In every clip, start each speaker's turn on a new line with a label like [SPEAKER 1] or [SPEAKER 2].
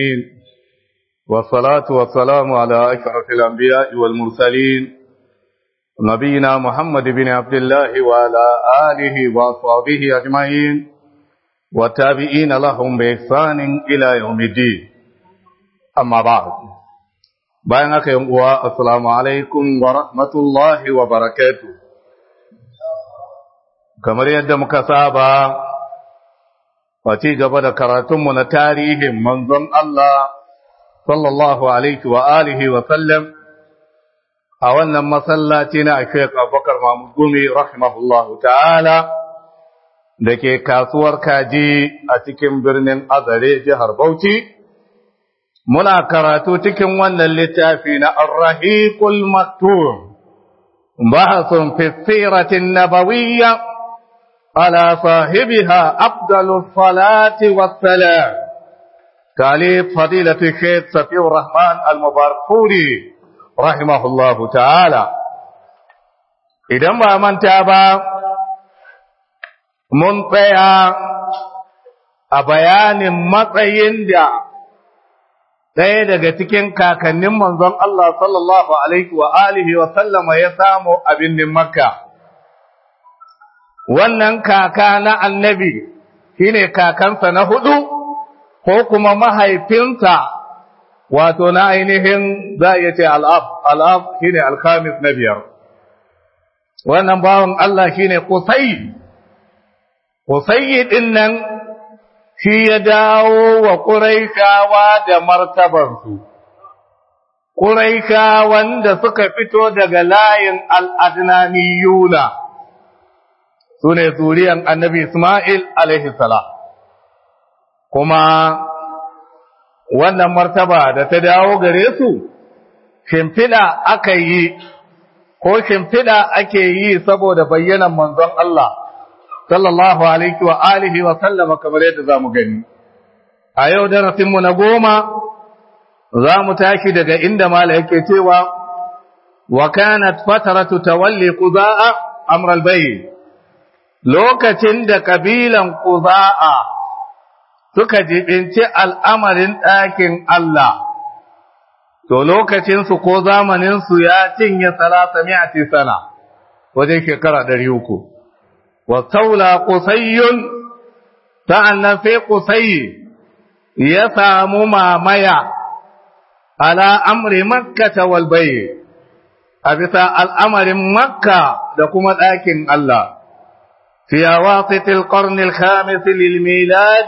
[SPEAKER 1] والصلاة والسلام على أشرف الأنبياء والمرسلين نبينا محمد بن عبد الله وعلى آله وأصحابه أجمعين والتابعين لهم بإحسان إلى يوم الدين أما بعد بينك يوم السلام عليكم ورحمة الله وبركاته كما يد مكسابا Wace gaba da karatunmu na tarihin manzon Allah sallallahu alaihi wa alihi wa sallam a wannan masallaci na Sheikh Abubakar Mahmud Gumi rahimahullahu ta'ala da ke kasuwar kaji a cikin birnin Azare jihar Bauchi muna karatu cikin wannan littafi na Ar-Rahiqul Maktum bahasun fi siratin nabawiyya على صاحبها أفضل الصلاة والسلام تعليق فضيلة الشيخ سفي الرحمن المباركوري رحمه الله تعالى إذا ما من تابع من tsaya a bayanin matsayin da ɗaya daga cikin kakannin manzon Allah sallallahu alaihi wa alihi wa sallama ya samu a birnin Makka. wannan kaka na annabi shine kakansa na hudu ko kuma mahaifinsa wato na ainihin za a ce al'ab al'ab shine alkhamis na biyar wannan bawan Allah shine kusai kusai din nan shi ya dawo wa ƙuraikawa da martabarsu ƙuraikawan da suka fito daga layin al'adnaniyuna su ne zuriyan annabi Ismail salam kuma wannan martaba da ta dawo gare su shimfiɗa aka yi ko shimfiɗa ake yi saboda bayyanan manzon Allah sallallahu alaihi wa alihi wa sallama kamar yadda za mu gani a yau darasinmu na goma za mu tashi daga inda mala yake cewa wa kanat fataratu tawalli qudaa amral bayt lokacin da kabilan Kuza'a suka jibinci al'amarin ɗakin Allah, to lokacinsu ko zamaninsu ya cinye salasa mi'ati sana wajen shekara ɗari uku. Wa saula kusayyun sa'an nan sai kusayi ya samu mamaya ala amri makka ta walbaye a bisa al'amarin makka da kuma ɗakin Allah. في أواسط القرن الخامس للميلاد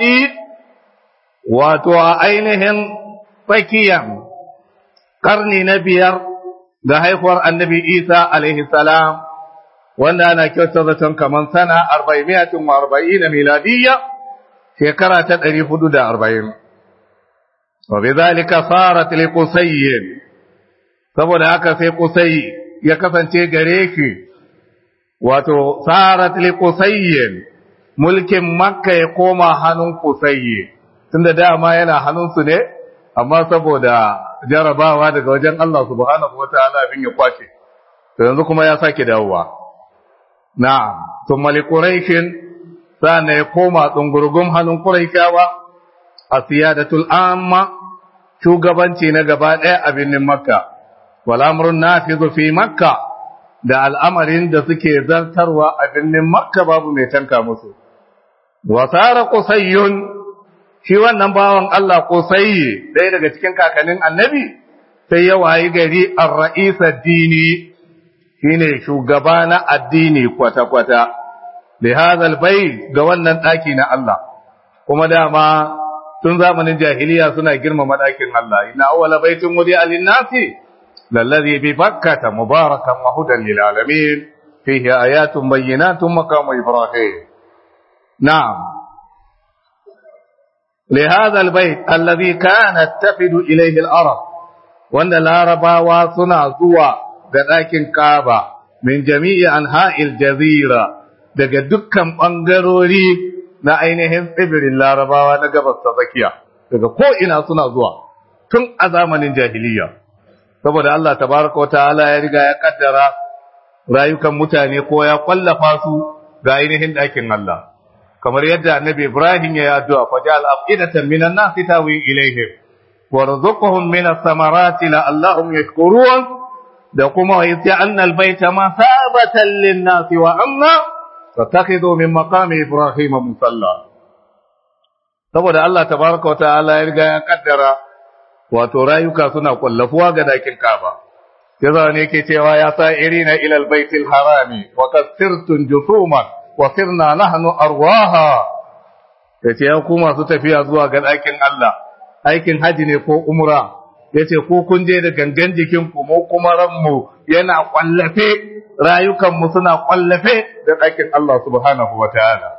[SPEAKER 1] وتعينهم فكيا قرن نبير da haihuwar annabi Isa alaihi salam wanda ana kyautar kamar sana arba'imiyatin wa arba'ina miladiyya shekara ta ɗari hudu da arba'in. Wa bi zalika sarat li qusayyin saboda haka sai qusay ya kasance gare shi wato sarat li qusayyin mulkin makka ya koma hannun qusayyi tunda dama yana hannunsu ne amma saboda jarabawa daga wajen Allah subhanahu wataala abin ya kwace to yanzu kuma ya sake dawowa na'am thumma li quraishin sana ya koma tsungurgum hannun quraishawa a siyadatul amma shugabanci na gaba ɗaya a birnin makka wal amrun nafizu fi makka da al'amarin da suke zartarwa a birnin Makka babu mai tanka musu. Wasara Kusayyun, shi wannan bawan Allah Kusayyi ɗaya daga cikin kakannin annabi, sai ya wayi gari a ra'isa dini shi ne shugaba na addini kwata-kwata, da hazal bai ga wannan ɗaki na Allah, kuma dama tun zamanin jahiliya suna girmama ɗakin Allah, ina awwala baitin wuri alinnasi. للذي ببكة مباركا وهدى للعالمين فيه آيات بينات مقام إبراهيم نعم لهذا البيت الذي كانت تفد إليه الأرض وأن العرب واصنع زوى لكن كعبة من جميع أنحاء الجزيرة daga dukkan ɓangarori na ainihin tsibirin larabawa na gabas ta tsakiya daga ko'ina suna zuwa tun a zamanin jahiliya saboda Allah tabaraka wa ta'ala ya riga ya kaddara rayukan mutane ko ya kwallafa su ga ainihin ɗakin Allah kamar yadda annabi Ibrahim ya yi addu'a fa ja'al afidatan minan nasi tawi ilaihim warzuqhum min as-samarati la'allahum yashkurun da kuma wa yaj'alna al-bayta masabatan lin-nasi wa amna fattakhidhu min maqami ibrahima musalla saboda Allah tabaraka wa ta'ala ya riga ya kaddara wato rayuka suna kwallafuwa ga dakin Kaaba yaza ne yake cewa ya sa irina ila albaytil harami wa kasirtun jusuman wa sirna nahnu arwaha yace ya ku masu tafiya zuwa ga dakin Allah aikin haji ne ko umra yace ko kun je da gangan jikin ku mu kuma ranmu yana kwallafe rayukan mu suna kwallafe da dakin Allah subhanahu wataala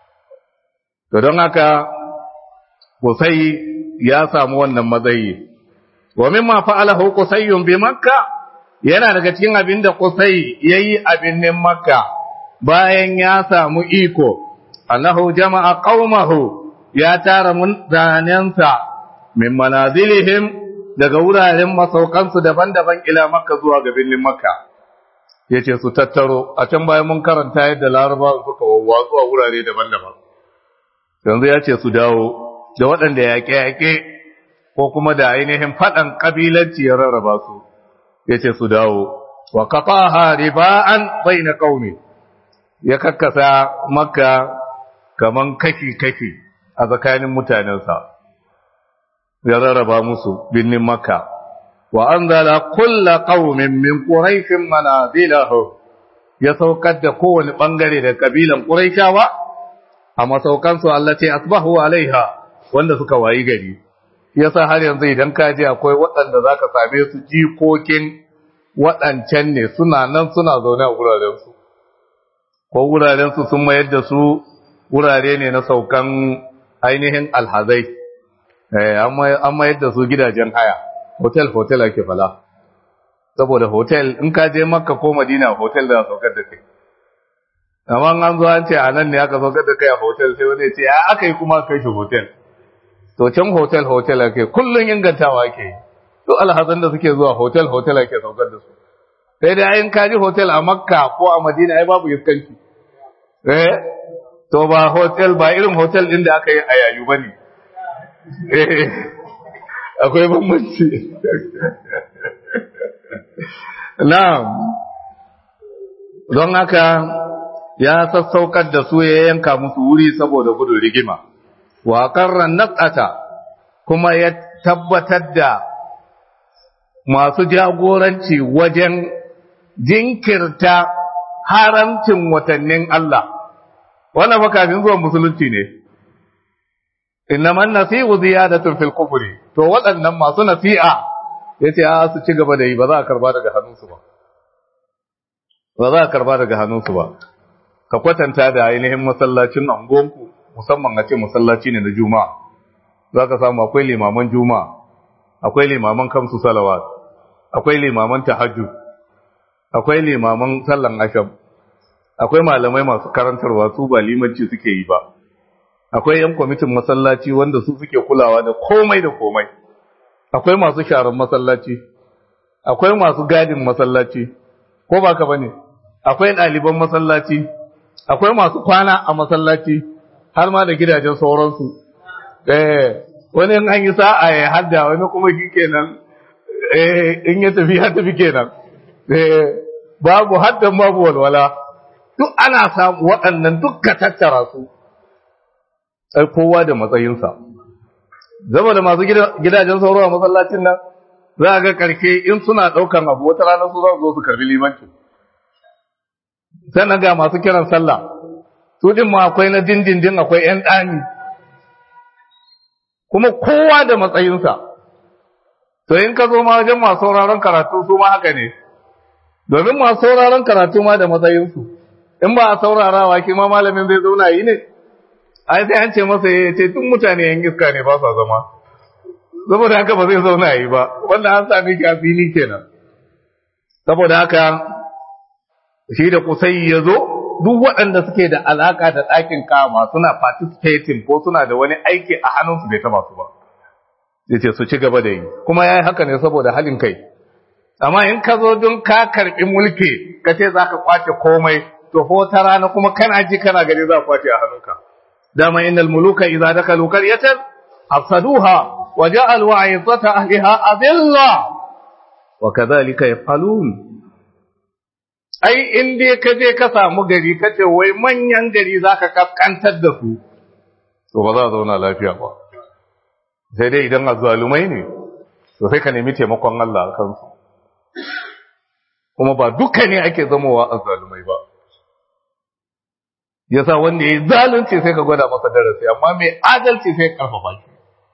[SPEAKER 1] to don haka Kusai ya samu wannan matsayi wa mimma fa'alahu Qusayyun bi Makka yana daga cikin abin da Qusay yayi a binnin Makka bayan ya samu iko annahu jama'a qaumahu ya tara mutanensa min manazilihim daga wuraren masaukansu daban-daban ila Makka zuwa ga binnin Makka yace su tattaro a can bayan mun karanta yadda Larabawa suka wawwatsu a wurare daban-daban yanzu ya ce su dawo da waɗanda yaƙe-yaƙe ko kuma da ainihin faɗan ƙabilanci ya rarraba su ya ce su dawo wa kafaha riba'an bai na ƙauni ya kakkasa makka kaman kashi-kashi a tsakanin mutanensa ya rarraba musu birnin makka wa an zala kulla ƙaumin min ƙuraishin manazilahu ya saukar da kowane ɓangare da ƙabilan ƙuraishawa a masaukansu Allah ce asbahu alaiha wanda suka wayi gari yasa har yanzu idan ka je akwai waɗanda zaka same su jikokin waɗancan ne suna nan suna zaune a wurarensu ko wurarensu sun mayar da su wurare ne na saukan ainihin alhazai an mayar da su gidajen haya hotel hotel ake fala saboda hotel in ka je makka ko madina hotel da saukar da kai amma an zo an ce a nan ne aka saukar da kai a hotel sai wani ce ya aka yi kuma kai shi hotel to can hotel hotel ake kullun ingantawa ake to alhazan da suke zuwa hotel hotel ake saukar da su sai dai ayin kaji hotel a makka ko a madina ai babu iskanci eh to ba hotel ba irin hotel din da aka yi a yayu bane eh akwai bambanci na'am don haka ya sassaukar da su ya yanka musu wuri saboda gudun rigima wa qarran naqata kuma ya tabbatar da masu jagoranci wajen jinkirta haramcin watannin Allah wannan fa kafin zuwan musulunci ne innaman nasi'u ziyadatun fil kufri to waɗannan masu nasi'a yace a su ci gaba da yi ba za a karba daga hannunsu ba ba za a karba daga hannunsu ba ka kwatanta da ainihin masallacin angonku musamman a ce masallaci ne na juma'a za ka samu akwai limaman juma'a akwai limaman kamsu salawat akwai limaman tahajjud akwai limaman sallan asham akwai malamai masu karantarwa su ba limanci suke yi ba akwai yan kwamitin masallaci wanda su suke kulawa da komai da komai akwai masu sharan masallaci akwai masu gadin masallaci ko ba ka bane akwai ɗaliban masallaci akwai masu kwana a masallaci har ma da gidajen sauransu eh wani in an yi sa'a ya hadda wani kuma shi kenan eh in ya tafi ya tafi kenan eh babu haddan babu walwala duk ana samu waɗannan dukka tattara su sai kowa da matsayinsa zama da masu gidajen sauro a masallacin nan za a ga karke in suna ɗaukan abu wata rana su za su zo su karbi limanci sannan ga masu kiran sallah su din ma akwai na dindindin akwai ‘yan ɗani kuma kowa da matsayinsa to in ka zo ma wajen masu sauraron karatu su ma haka ne domin masu sauraron karatu ma da matsayinsu in ba a saurarawa ki ma malamin zai zauna yi ne ai sai an ce masa ya ce tun mutane yan iska ne ba sa zama saboda haka ba zai zauna yi ba wanda an sami shi a fili kenan saboda haka shi da kusai ya zo duk waɗanda suke da alaka da ɗakin kama suna participating ko suna da wani aiki a hannunsu bai taba su ba ya ce su ci gaba da yi kuma ya yi haka ne saboda halin kai amma in ka zo don ka karɓi mulki ka ce za ka kwace komai to ko ta rana kuma kana ji kana gani za kwace a hannunka dama innal muluka idza dakalu qaryatan afsaduha وجعلوا عزة أهلها أذلة وكذلك يفعلون ai in dai ka je ka samu gari ka ce wai manyan gari za ka kaskantar da su to ba za a zauna lafiya ba sai dai idan azzalumai ne to sai ka nemi taimakon Allah a kansu kuma ba duka ne ake zamowa azzalumai ba yasa wanda ya yi zalunci sai ka gwada masa darasi amma mai adalci sai karfafa shi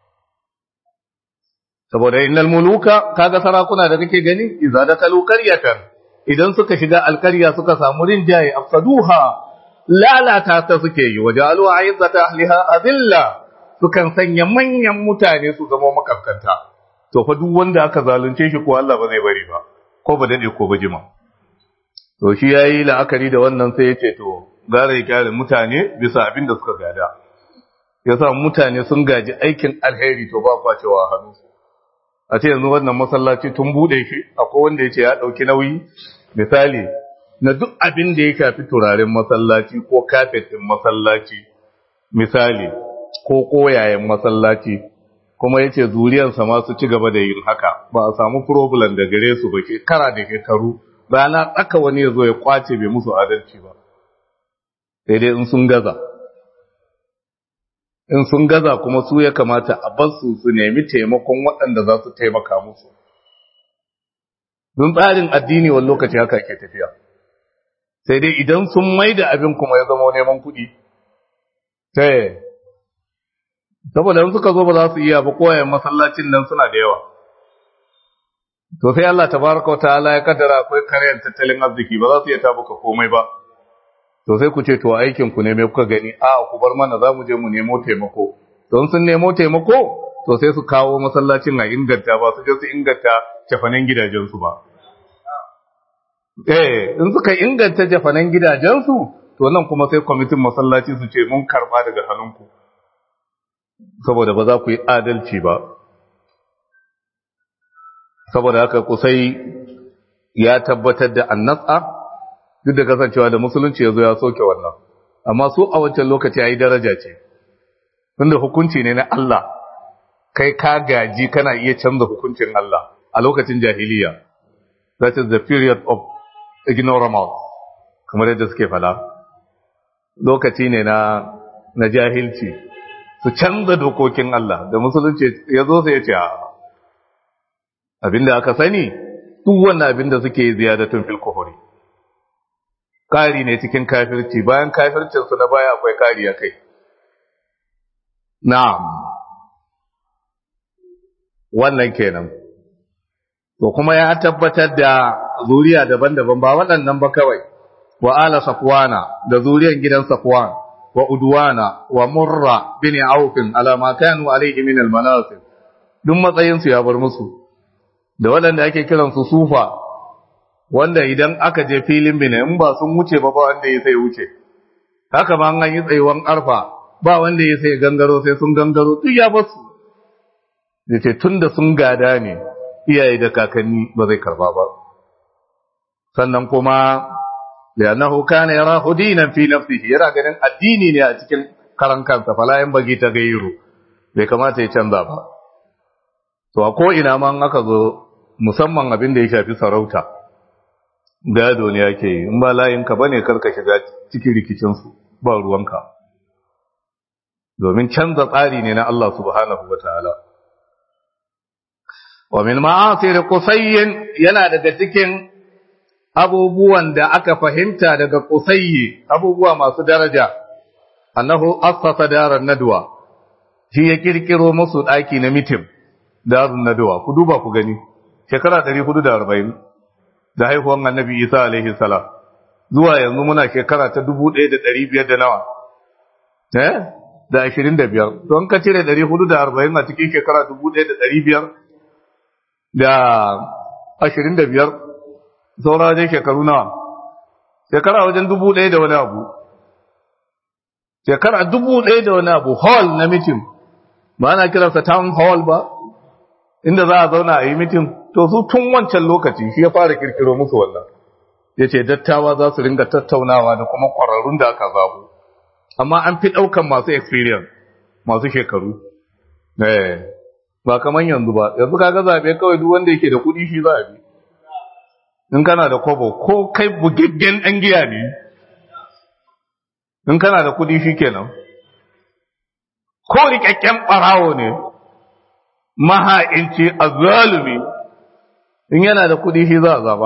[SPEAKER 1] saboda innal muluka kaga sarakuna da kake gani idza dakalu qaryatan idan suka shiga alkarya suka samu rinjaye afsaduha lalata ta suke yi wajalu aizzata ahliha azilla sukan sanya manyan mutane su zama makaskanta to fa duk wanda aka zalunce shi ko Allah ba zai bari ba ko ba dade ko ba jima to shi yayi la'akari da wannan sai ya ce to gara ya kyale mutane bisa abin da suka gada yasa mutane sun gaji aikin alheri to ba kwacewa hannu a ce yanzu wannan masallaci tun bude shi akwai wanda ya ce ya ɗauki nauyi misali na duk abin da ya shafi turaren masallaci ko kafetin masallaci misali ko koyayen masallaci kuma ya ce zuriyarsa ma su ci gaba da yin haka ba a samu problem da gare su ba shekara da shekaru rana tsaka wani ya zo ya kwace bai musu adalci ba sai dai in sun gaza in sun gaza kuma su ya kamata a basu su nemi taimakon waɗanda za su taimaka musu. Don tsarin addini wani lokaci haka ke tafiya. Sai dai idan sun mai da abin kuma ya zama neman kuɗi. Sai, saboda in suka zo ba za su iya ba koyayen masallacin nan suna da yawa. To sai Allah tabaraka wa ta'ala ya kaddara akwai karyar tattalin arziki ba za su iya tabuka komai ba. to sai ku ce to aikin ku ne me kuka gani a ku bar mana za mu je mu nemo taimako don sun nemo taimako to sai su kawo masallacin a inganta ba su je su inganta jafanen gidajensu ba eh in suka inganta jafanen gidajensu to nan kuma sai kwamitin masallaci su ce mun karba daga hannunku saboda ba za ku yi adalci ba saboda haka kusai ya tabbatar da annatsa duk da kasancewa da musulunci ya zo ya soke wannan amma su a wancan lokaci ya yi daraja ce tunda hukunci ne na Allah kai ka gaji kana iya canza hukuncin Allah a lokacin jahiliya that is the period of ignorance kamar yadda suke fada lokaci ne na na jahilci su canza dokokin Allah da musulunci ya zo sai ya ce abinda aka sani duk wannan abinda suke ziyadatun fil kufri kari ne cikin kafirci bayan kafircinsu na baya akwai kari a kai. Na'am, wannan kenan. To kuma ya tabbatar da zuriya daban-daban ba waɗannan ba kawai, wa ala safwana da zuriyan gidan safwan, wa udwana, wa murra bin aufin alama kanu alaihi min almanasib duk matsayinsu ya bar musu, da waɗanda ake kiransu sufa, wanda idan aka je filin bine in ba sun wuce ba ba wanda ya sai wuce haka ma an yi tsayuwan arfa ba wanda ya sai gangaro sai sun gangaro duk ya basu da ce tun da sun gada ne iyaye da kakanni ba zai karba ba sannan kuma li'annahu kana yarahu dinan fi nafsihi yana ganin addini ne a cikin karan kansa fala yan bagi ta gairu bai kamata ya canza ba to a ko ina ma aka zo musamman abin da ya shafi sarauta gado ne yake yi in ba layinka ba ne karka shiga cikin rikicinsu ba ruwanka domin canza tsari ne na Allah subhanahu wa ta'ala wa min ma'asir qusayyin yana daga cikin abubuwan da aka fahimta daga qusayyi abubuwa masu daraja annahu assasa daran nadwa shi ya kirkiro musu daki na mitim darun nadwa ku duba ku gani shekara 440 da haihuwan annabi Isa alaihi salam zuwa yanzu muna shekara ta 1500 da nawa eh da 25 don ka cire 440 a cikin shekara 1500 da 25 saura dai shekaru nawa shekara wajen 1000 da wani abu shekara 1000 da wani abu hall na mitin ba ana kiransa town hall ba inda za a zauna a yi mitin to su tun wancan lokaci shi ya fara kirkiro musu wannan ya ce dattawa za su ringa tattaunawa da kuma ƙwararrun da aka zabu amma an fi ɗaukan masu experience masu shekaru ba kaman yanzu ba yanzu kaga zabe kawai duk wanda yake da kuɗi shi za a bi in kana da kobo ko kai bugaggen ɗan giya ne in kana da kuɗi shi kenan ko rikakken ɓarawo ne maha'inci a zalumi in yana da kuɗi shi za a zaba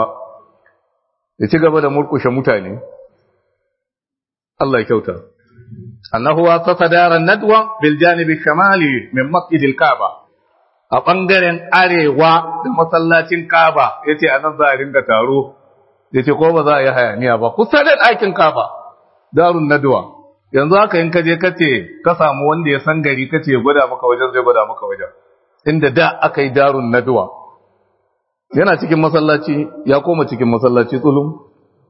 [SPEAKER 1] ya ci gaba da murkushe mutane Allah ya kyauta annahu wa tasadaran nadwa bil janibi shamali min masjidil kaaba a ɓangaren arewa da masallacin Kaba ya ce a nan za a ringa taro ya ce ko ba za a yi hayaniya ba kusa da ɗakin Kaba darun naduwa yanzu haka in kaje kace ka samu wanda ya san gari kace ya gwada maka wajen zai gwada maka wajen inda da aka yi darun naduwa yana cikin masallaci ya koma cikin masallaci tsulum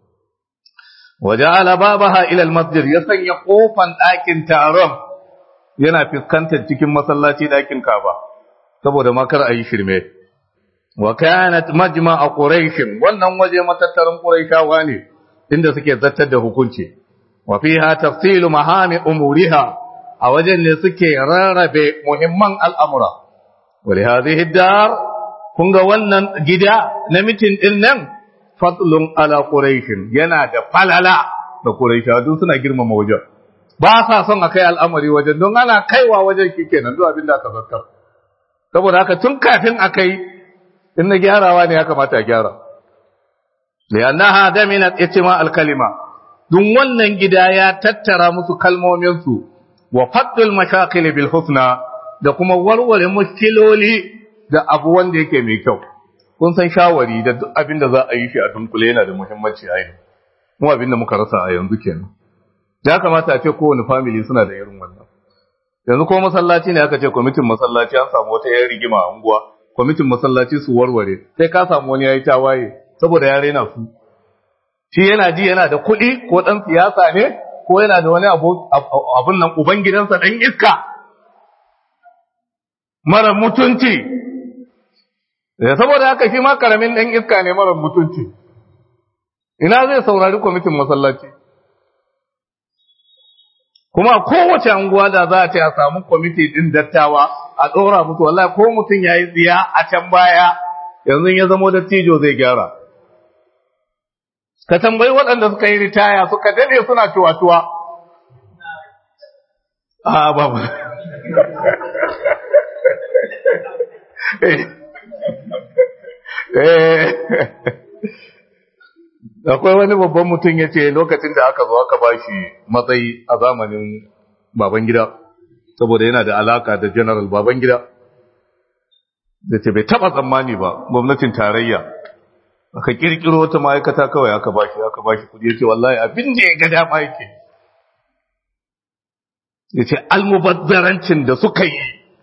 [SPEAKER 1] waja'ala babaha ila almasjid ya sanya kofan ɗakin taron yana fuskantar cikin masallaci ɗakin Kaba saboda makar a yi shirme. Wa kanat majma'a Quraysh wannan waje matattarin Qurayshawa ne inda suke zartar da hukunci. Wa fiha tafsilu mahami umuriha a wajen ne suke rarrabe muhimman al'amura. Wa li hadhihi dar kun ga wannan gida na mitin din nan fadlun ala Quraysh yana da falala da Qurayshawa duk suna girmama wajen. Ba sa son a kai al'amari wajen don ana kaiwa wajen shikenan duk abin da aka zartar. saboda haka tun kafin a kai in na gyarawa ne ya kamata a gyara liyannaha daminat itima alkalima dun wannan gida ya tattara musu kalmominsu wa faddul mashakil bil husna da kuma warware mushkiloli da abu wanda yake mai kyau kun san shawari da duk abin da za a yi shi a dunkule yana da muhimmanci a yanzu mu abin da muka rasa a yanzu kenan ya kamata a ce kowane family suna da irin wannan yanzu ko masallaci ne aka ce kwamitin masallaci an samu wata yan rigima a unguwa kwamitin masallaci su warware sai ka samu wani yayi tawaye saboda ya rena su shi yana ji yana da kuɗi ko ɗan siyasa ne ko yana da wani abun nan uban gidansa ɗan iska mara mutunci saboda haka shi ma karamin ɗan iska ne mara mutunci ina zai saurari kwamitin masallaci kuma kowace anguwa da za a ce a samu kwamiti din dattawa a ɗora musu wallahi ko mutum ya yi tsiya a can baya yanzu ya zamo dattijo zai gyara ka tambayi waɗanda suka yi ritaya suka dade suna cuwa-cuwa a babu akwai wani babban mutum ya ce lokacin da aka zo aka ba shi matsayi a zamanin baban gida saboda yana da alaka da general baban gida da ce bai taba tsammani ba gwamnatin tarayya aka kirkiro wata ma'aikata kawai aka ba shi aka ba shi kudi ya ce wallahi abin da ya ga dama yake ya ce almubazzarancin da suka yi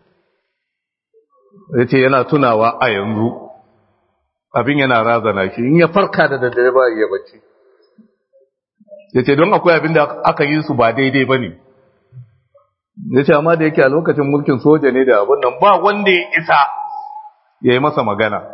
[SPEAKER 1] ya ce yana tunawa a yanzu abin yana razana shi in ya farka da daddare ba ya bacci ya ce don akwai abin da aka yi su ba daidai ba ne ya ce amma da yake a lokacin mulkin soja ne da abin nan ba wanda ya isa ya yi masa magana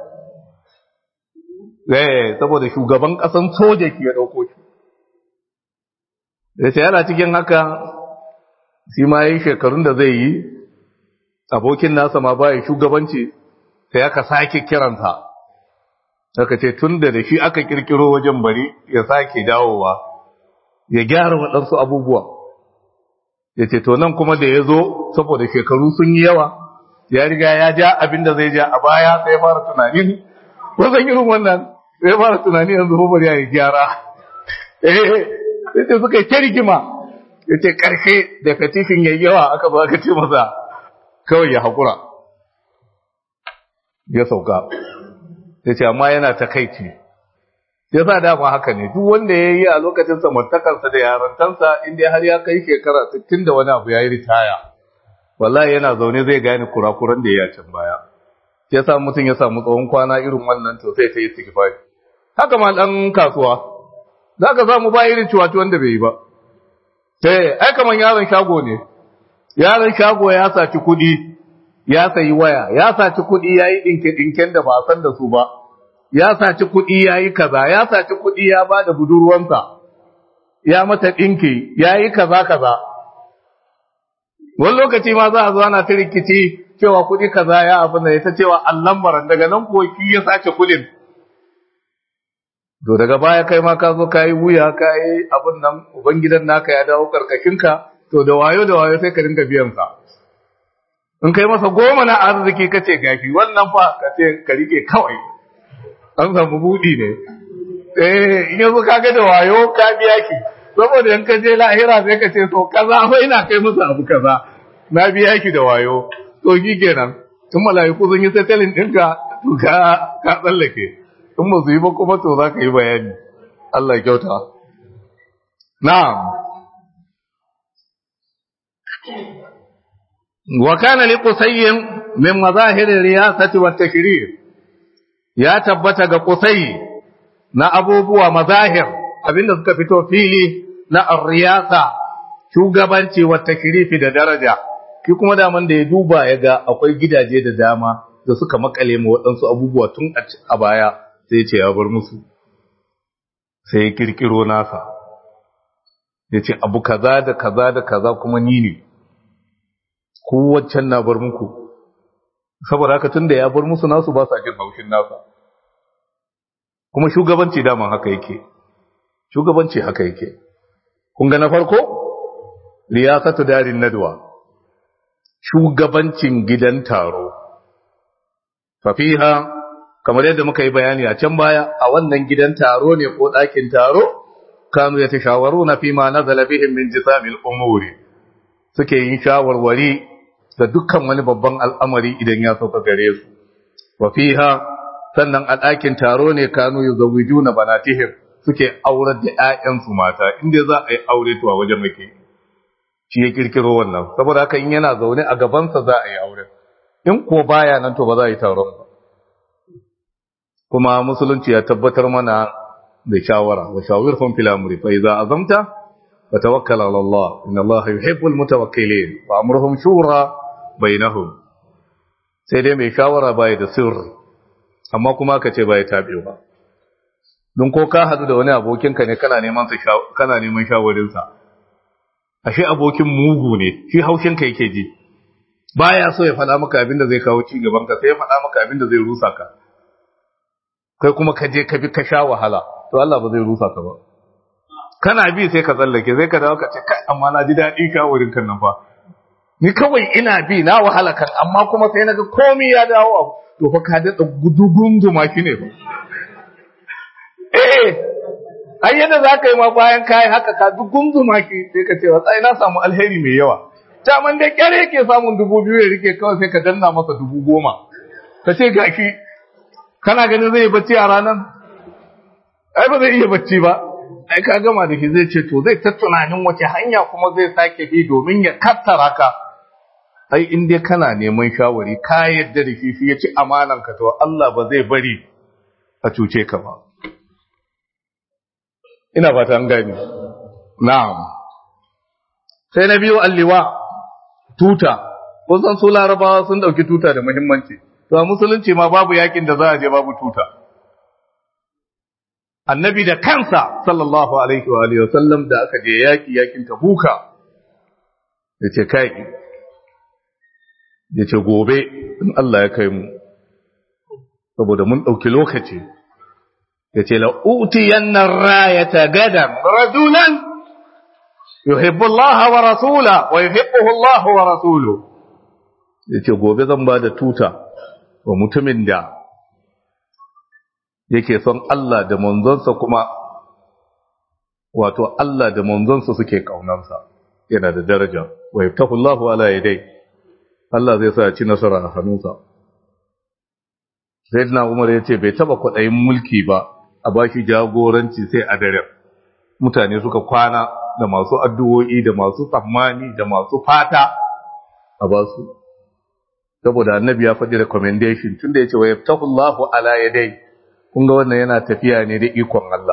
[SPEAKER 1] eh saboda shugaban ƙasan soja ki ya ɗauko shi ya ce yana cikin haka shi ma yi shekarun da zai yi abokin nasa ma ba ya shugabanci sai aka sake kiransa aka ce tun da da shi aka kirkiro wajen bari ya sake dawowa ya gyara waɗansu abubuwa ya ce to nan kuma da ya zo saboda shekaru sun yi yawa ya riga ya ja abin da zai ja a baya sai fara tunanin wasan irin wannan sai fara tunani yanzu bari ya yi gyara eh sai ce suka yi ta rigima ya ce ƙarshe da katifin ya yawa aka ba ka ce masa kawai ya haƙura ya sauka ya ce amma yana takaici ya sa dama haka ne duk wanda ya yi a lokacin samartakarsa da yarantansa inda har ya kai shekara 60 da wani abu ya yi ritaya wallahi yana zaune zai gane kurakuran da ya can baya ya sa mutum ya samu tsawon kwana irin wannan to sai ta yi istighfari haka ma dan kasuwa za ka samu ba irin ciwaci wanda bai yi ba sai ai kaman yaron shago ne yaron shago ya saci kuɗi ya sayi waya ya saci kuɗi ya yi ɗinke-ɗinken da ba a san da su ba ya saci kuɗi ya yi kaza ya saci kuɗi ya ba da budurwansa ya mata ɗinki ya yi kaza kaza wani lokaci ma za a zo ana ta rikici cewa kuɗi kaza ya abin da ta cewa allan baran daga nan kuwa ki ya sace kuɗin to daga baya kai ma ka zo ka yi wuya ka yi abin nan ubangidan naka ya dawo karkashinka to da wayo da wayo sai ka dinga biyan sa in kai masa goma na arziki ka ce gashi wannan fa ka ce ka rike kawai an samu buɗi ne eh in yanzu ka ga da wayo ka biya ki saboda in ka je lahira sai ka ce to kaza fa ina kai masa abu kaza na biya ki da wayo to shi kenan tun mala'iku sun yi settling ɗinka to ka ka tsallake in ba su yi ba kuma to za ka yi bayani Allah ya kyauta na'am wa kana li qusayyin min mazahir riyasati wat tashrir ya tabbata ga qusay na abubuwa mazahir abinda suka fito fili na ar-riyasa shugabanci wa takrifi da daraja ki kuma daman da ya duba ya ga akwai gidaje da dama da suka makale ma waɗansu abubuwa tun a baya sai ce ya bar musu sai ya kirkiro nasa ya ce abu kaza da kaza da kaza kuma ni ne kowaccen na bar muku saboda haka tun da ya bar musu nasu ba sa jin haushin nasa kuma shugabanci daman haka yake shugabanci haka yake kun ga na farko riyasatu darin nadwa shugabancin gidan taro fafiha kamar yadda muka yi bayani a can baya a wannan gidan taro ne ko ɗakin taro kanu ya tashawaru na fima nazala bihim min jisamil umuri suke yin shawarwari da dukkan wani babban al'amari idan ya sauka gare su wa fiha sannan a ɗakin taro ne kanu yuzawijuna banatihim suke aurar da ƴaƴansu mata inda za a yi aure to a wajen muke shi ya kirkiro wannan saboda haka in yana zaune a gabansa za a yi aure in ko baya nan to ba za a yi taron ba kuma musulunci ya tabbatar mana da shawara wa shawirhum fil amri fa idza azamta fa tawakkal ala Allah inna Allah yuhibbul mutawakkilin wa amruhum shura bainahum sai dai mai shawara bai da sirri amma kuma ka ce bai tabewa don ko ka hadu da wani abokinka ne kana neman sa kana neman shawarin sa ashe abokin mugu ne shi haushin ka yake ji baya so ya faɗa maka abin da zai kawo ci gaban ka sai ya faɗa maka abin da zai rusa ka kai kuma ka je ka bi ka sha wahala to Allah ba zai rusa ka ba kana bi sai ka tsallake sai ka dawo ka ce kai amma na ji daɗi ka wurin kan nan fa ni kawai ina bi na wahala kan amma kuma sai naga komai ya dawo to fa ka daɗa gudugun duma shi ne eh ai yadda za ka yi ma bayan kayi haka ka dugun duma shi sai ka ce wa tsai na samu alheri mai yawa ta man da kyar yake samun dubu biyu ya rike kawai sai ka danna masa dubu goma ka ce gashi kana ganin zai yi bacci a ranar ai ba zai iya bacci ba ai ka gama da shi zai ce to zai ta tunanin wace hanya kuma zai sake bi domin ya kattara ka ai in dai kana neman shawari ka yadda da shi shi ya ci amanan ka to Allah ba zai bari a cuce ka ba ina fata an gani na'am sai na biyu alliwa tuta kun san su larabawa sun dauki tuta da muhimmanci to a musulunci ma babu yakin da za a je babu tuta annabi da kansa sallallahu alaihi wa alihi wasallam da aka je yaki yakin tabuka yace kai yace gobe in Allah ya kai mu saboda mun dauki lokaci yace la utiyanna rayata gadan rajulan yuhibbu Allah wa rasula wa yuhibbuhu Allah wa rasuluhu yace gobe zan ba da tuta wa mutumin da yake son Allah da manzonsa kuma wato Allah da manzonsa suke kaunarsa yana da daraja wa yaftahu Allahu ala yadai Allah zai sa ci nasara a hannunsa Sayyidina Umar yace bai taba kwadayin mulki ba a bashi jagoranci sai a dare mutane suka kwana da masu addu'o'i da masu tsammani da masu fata a basu saboda annabi ya faɗi recommendation tunda yace wa yaftahu Allahu ala yadai kun ga wannan yana tafiya ne da ikon Allah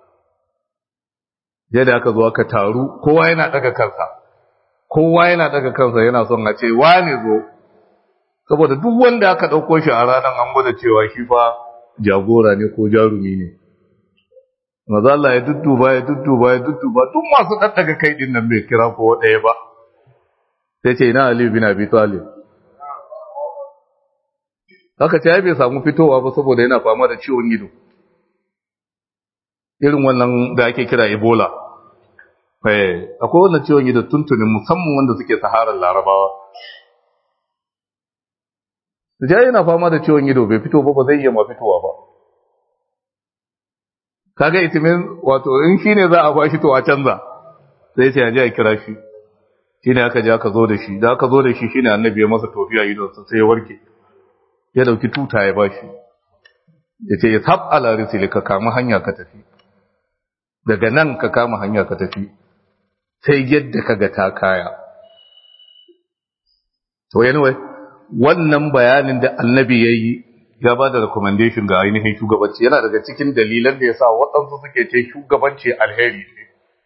[SPEAKER 1] yadda aka zo aka taru kowa yana daga kansa kowa yana daga kansa yana son a ce wane zo saboda duk wanda aka dauko shi a ranar an gwada cewa shi fa jagora ne ko jarumi ne maza Allah ya dudduba ya dudduba ya dudduba duk masu daddaga kai din nan bai kira ko ɗaya ba sai ce ina Ali bin Abi Talib haka ce ya bai samu fitowa ba saboda yana fama da ciwon ido irin wannan da ake kira ebola akwai wannan ciwon ido tuntunin musamman wanda suke saharar larabawa ja yana fama da ciwon ido bai fito ba ba zai iya ma fitowa ba kaga itimin wato in shine za a bashi to a canza sai ce ya a kira shi shine aka je aka zo da shi da aka zo da shi shine annabi ya masa tofiya idonsa sai ya warke ya dauki tuta ya bashi ya ce ya sab ala risili ka kama hanya ka tafi daga nan ka kama hanya ka tafi sai yadda ka ga ta kaya to anyway wannan bayanin da annabi ya yi ya ba da recommendation ga ainihin shugabanci yana daga cikin dalilan da ya sa waɗansu suke ce shugabanci alheri ne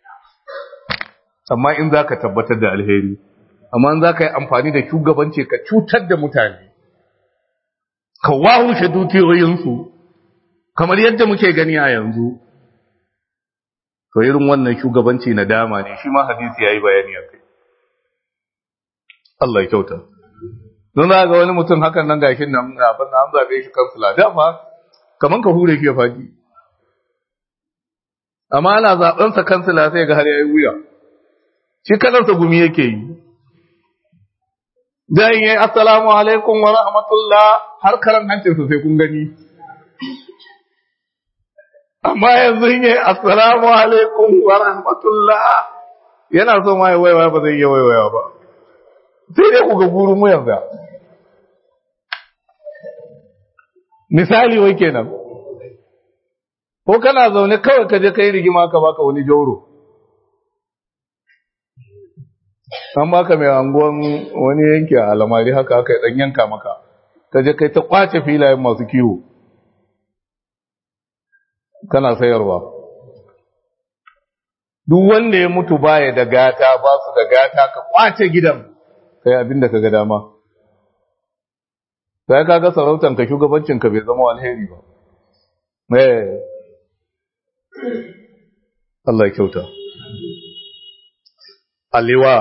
[SPEAKER 1] amma in za ka tabbatar da alheri amma in za ka yi amfani da shugabanci ka cutar da mutane ka wahushe dukiyoyinsu kamar yadda muke gani a yanzu to irin wannan shugabanci na dama ne shi ma hadisi ya yi bayani a kai Allah ya kyauta don za ga wani mutum hakan nan gashin nan abin da an zaɓe shi kansula dama kamar ka hure shi ya faɗi amma ana zaɓensa kansula sai ga har ya yi wuya shi kalarsa gumi yake yi dan yi assalamu alaikum wa rahmatullah har karan hancinsa sai kun gani amma yanzu yi assalamu alaikum wa rahmatullah yana so ma ya waiwaya ba zai iya waiwaya ba sai dai ku ga gurin mu yanzu misali wai kenan ko kana zaune kawai ka je kai rigima ka baka wani jauro an baka mai anguwan wani yanki a alamari haka haka dan yanka maka ka je kai ta kwace filayen masu kiwo kana sayarwa duk wanda ya mutu baya da gata ba su da gata ka kwace gidan kai abin da ka ga dama sai ka ga sarautan ka shugabancin ka bai zama alheri ba eh Allah ya kyauta aliwa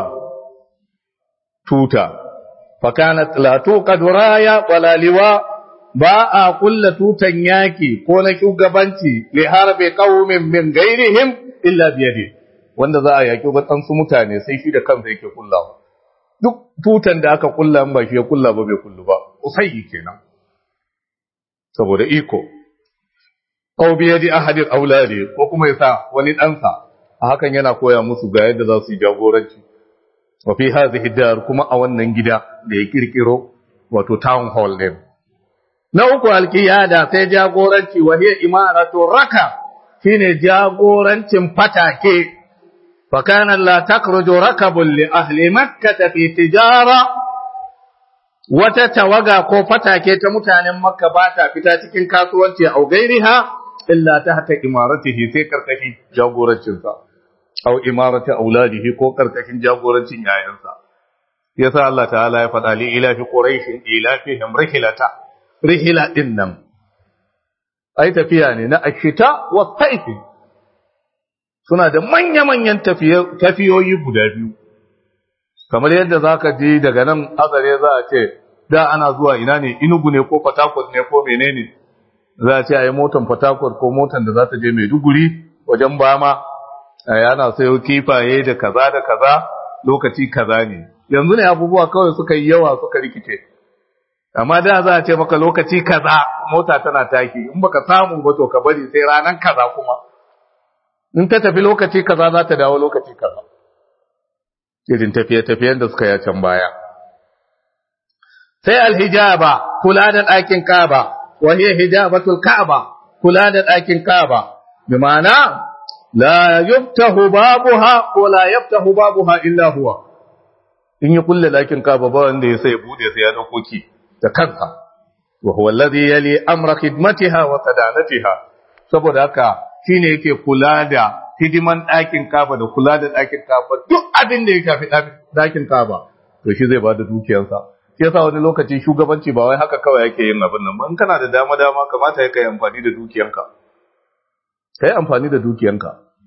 [SPEAKER 1] tuta fakanat la tuqad raya wala liwa ba a kulla tutan yaki ko na shugabanci li harbi qaumin min ghairihim illa bi yadi wanda za a yaki wadansu mutane sai shi da kansa yake kullawa duk tutan da aka kulla ba shi ya kulla ba bai kullu ba usayyi kenan saboda iko aw bi yadi ahadin auladi ko kuma yasa wani ɗansa a hakan yana koya musu ga yadda za su yi jagoranci wa fi hadhihi dar kuma a wannan gida da ya kirkiro wato town hall din na uku alqiyada sai jagoranci wa hiya imaratu raka shine jagorancin fatake fa kana la takruju rakabun li ahli makkah fi tijara wata tawaga ko fatake ta mutanen makka ba ta fita cikin kasuwanci a gairiha illa ta hata imaratihi sai karkashin jagorancinsa aw imarati auladihi ko karkashin jagorancin yayansa yasa Allah ta'ala ya faɗa li ila fi quraish ila fihim rihlata rihla din nan ai tafiya ne na ashita wa sayf suna da manya manyan tafiyoyi guda biyu kamar yadda zaka ji daga nan azare za a ce da ana zuwa ina ne inugu ne ko fatakot ne ko menene za a ce a yi motan fatakot ko motan da za ta je maiduguri wajen bama yana sayo kifaye da kaza da kaza lokaci kaza ne yanzu ne abubuwa kawai suka yi yawa suka rikice amma da za a ce maka lokaci kaza mota tana taki in baka samu ba to ka bari sai ranan kaza kuma in ta tafi lokaci kaza za ta dawo lokaci kaza irin tafiye-tafiyen da suka yi can baya sai alhijaba kula da ɗakin kaba wa hiya hijabatul ka'aba kula da ɗakin kaba bi ma'ana la yuftahu babuha ko la yaftahu babuha illa huwa in ya kulle ɗakin kaba ba wanda ya sai bude sai ya dauko ki da kansa wa huwa alladhi yali amra khidmatiha wa sadanatiha saboda haka shine yake kula da hidiman ɗakin kaba da kula da ɗakin kaba duk abin da ya shafi ɗakin kaba to shi zai bada dukiyarsa shi yasa wani lokaci shugabanci ba wai haka kawai yake yin abin nan ba in kana da dama dama kamata ya kai amfani da dukiyanka kai amfani da dukiyanka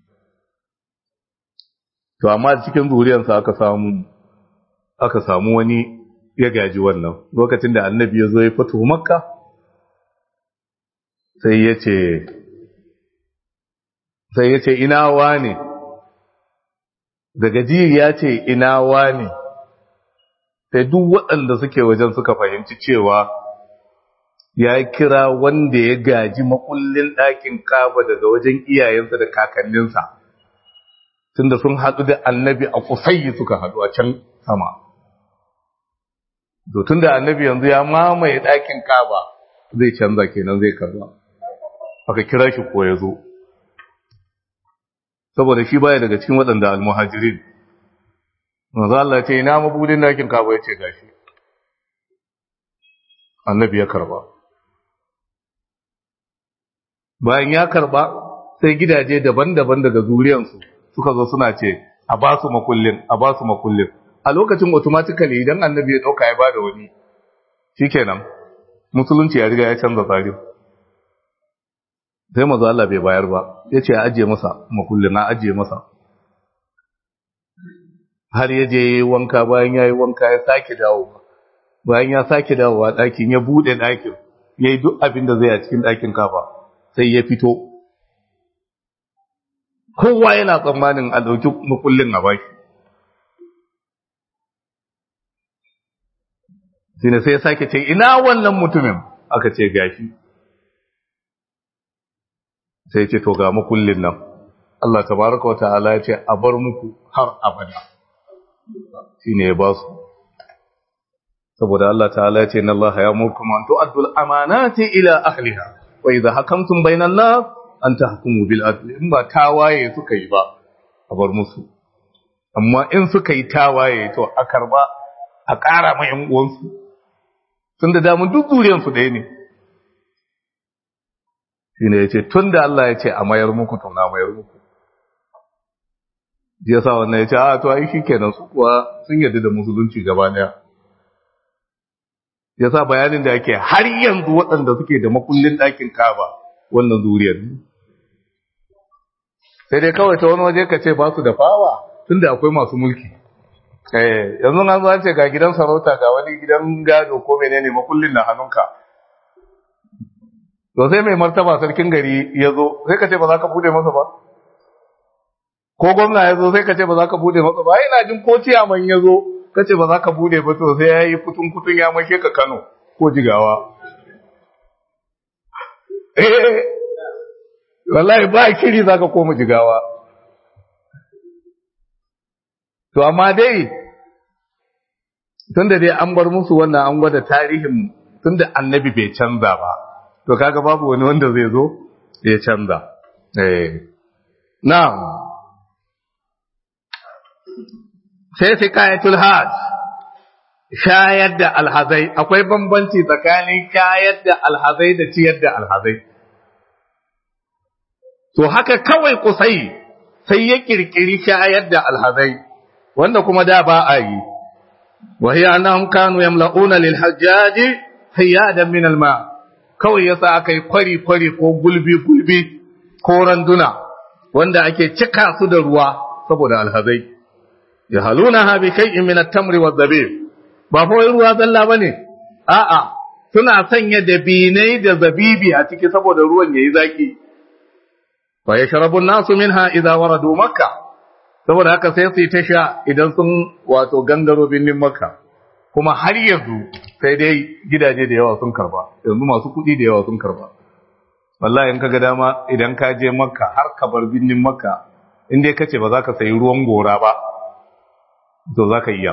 [SPEAKER 1] to amma cikin zuriyarsa aka samu aka samu wani ya gaji wannan lokacin da annabi ya zo ya fito makka sai ya ce sai ya ce ina wane daga ji ya ce ina wane sai duk waɗanda suke wajen suka fahimci cewa ya kira wanda ya gaji makullin ɗakin kaba daga wajen iyayensa da kakanninsa tunda sun haɗu da annabi a kusayi suka haɗu a can sama to tunda annabi yanzu ya mamaye ɗakin kaba zai canza kenan zai karba aka kira shi ko ya zo saboda shi baya daga cikin waɗanda almuhajirin manzo Allah ce ina mabudin ɗakin kaba ya ce gashi annabi ya karba bayan ya karba sai gidaje daban-daban daga zuriyansu suka zo suna ce a ba su makullin a ba su makullin a lokacin automatically idan annabi ya dauka ya bada wani shikenan musulunci ya riga ya canza tsari sai manzo Allah bai bayar ba yace a ajiye masa makullin na ajiye masa har ya je wanka bayan yayi wanka ya sake dawo bayan ya sake dawowa ɗakin ya bude ɗakin yayi duk abin da zai a cikin ɗakin kafa sai ya fito kowa yana tsammanin a ɗauki makullin a baki shi ne sai ya sake ce ina wannan mutumin aka ce gashi sai ce to ga makullin nan Allah tabaraka wa ta'ala ya ce a bar muku har abada shi ne ya ba su saboda Allah ta'ala ya ce inna Allah ya murkum an tu'addu al-amanati ila ahliha wa idha hakamtum bainan nas an tahkumu bil adl in ba tawaye suka yi ba a bar musu amma in suka yi tawaye to a karba a ƙara ma ƴan uwansu tun da damun duk zuriyan su ɗaya ne shine yace tun da Allah ya ce a mayar muku to na mayar muku ya sa wannan ya ce a to ai shikenan su kuwa sun yarda da musulunci gaba daya ya sa bayanin da yake har yanzu waɗanda suke da makullin ɗakin kaba wannan zuriyar sai dai kawai ta wani waje ka ce ba su da fawa tunda akwai masu mulki eh yanzu an zo an ce ga gidan sarauta ga wani gidan gado ko menene makullin na hannunka to sai mai martaba sarkin gari ya zo sai ka ce ba za ka bude masa ba ko gwamna ya zo sai ka ce ba za ka bude masa ba ina jin ko ciyaman ya zo ka ce ba za ka bude ba to sai ya yi kutun kutun ya mashe ka Kano ko Jigawa eh wallahi ba kiri za ka koma Jigawa to amma dai tunda dai an bar musu wannan an gwada tarihin tunda annabi bai canza ba to kaga babu wani wanda zai zo ya canza eh na'am sai sikayatul hajj shayar da alhazai akwai bambanci tsakanin shayar da alhazai da ciyar da alhazai to haka kawai kusai sai ya kirkiri shayar da alhazai wanda kuma da ba a yi wa hiya annahum kanu yamla'una lil hajjaji hiyadan min al ma kawai yasa akai kwari kwari ko gulbi gulbi ko randuna wanda ake cika su da ruwa saboda alhazai yahalunaha bi shay'in min at-tamri wadh-dhabib ba fa ruwa zalla bane a'a suna sanya dabinai da zabibi a ciki saboda ruwan yayi zaki fa yashrabu an-nasu minha idza waradu makkah saboda haka sai su yi ta sha idan sun wato gangaro binnin makka kuma har yanzu sai dai gidaje da yawa sun karba yanzu masu kuɗi da yawa sun karba wallahi in kaga dama idan ka je makka har ka bar binnin makka in dai kace ba za ka sayi ruwan gora ba to za ka iya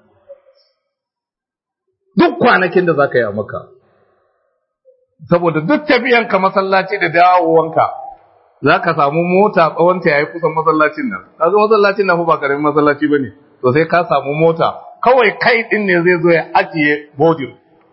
[SPEAKER 1] duk kwanakin da za ka yi a makka saboda duk tafiyanka masallaci da dawowanka za ka samu mota tsawonta ya yi kusan masallacin nan ka zo masallacin nan ba karamin masallaci ba ne to sai ka samu mota kawai kai ɗin ne zai zo ya ajiye bodin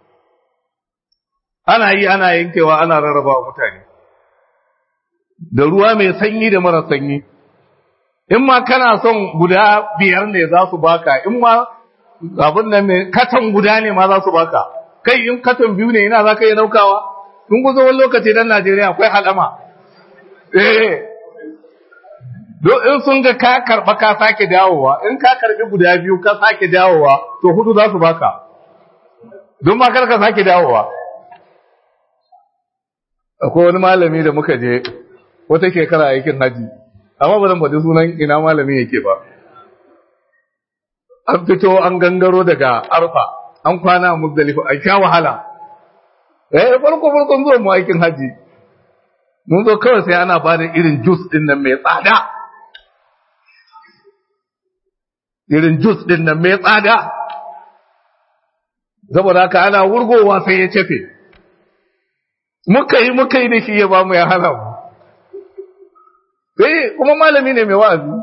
[SPEAKER 1] ana yi ana yankewa ana rarraba mutane da ruwa mai sanyi da mara sanyi in ma kana son guda biyar ne za su baka in ma abin nan ne katon guda ne ma za su baka kai in katon biyu ne ina za ka yi daukawa in kusa wani lokaci dan Najeriya akwai halama eh do in sun ga ka karba ka sake dawowa in ka karbi guda biyu ka sake dawowa to hudu za su baka don ma kar ka sake dawowa akwai wani malami da muka je wata shekara aikin haji amma ba zan faɗi sunan ina malamin yake ba an fito an gangaro daga arfa an kwana a muzdalifa an sha wahala eh farko farkon zuwa mu aikin haji mun zo kawai sai ana bada irin jus din nan mai tsada irin jus din nan mai tsada saboda haka ana wurgowa sai ya cefe muka yi muka yi da shi ya ba mu ya hana mu sai kuma malami ne mai wa'azi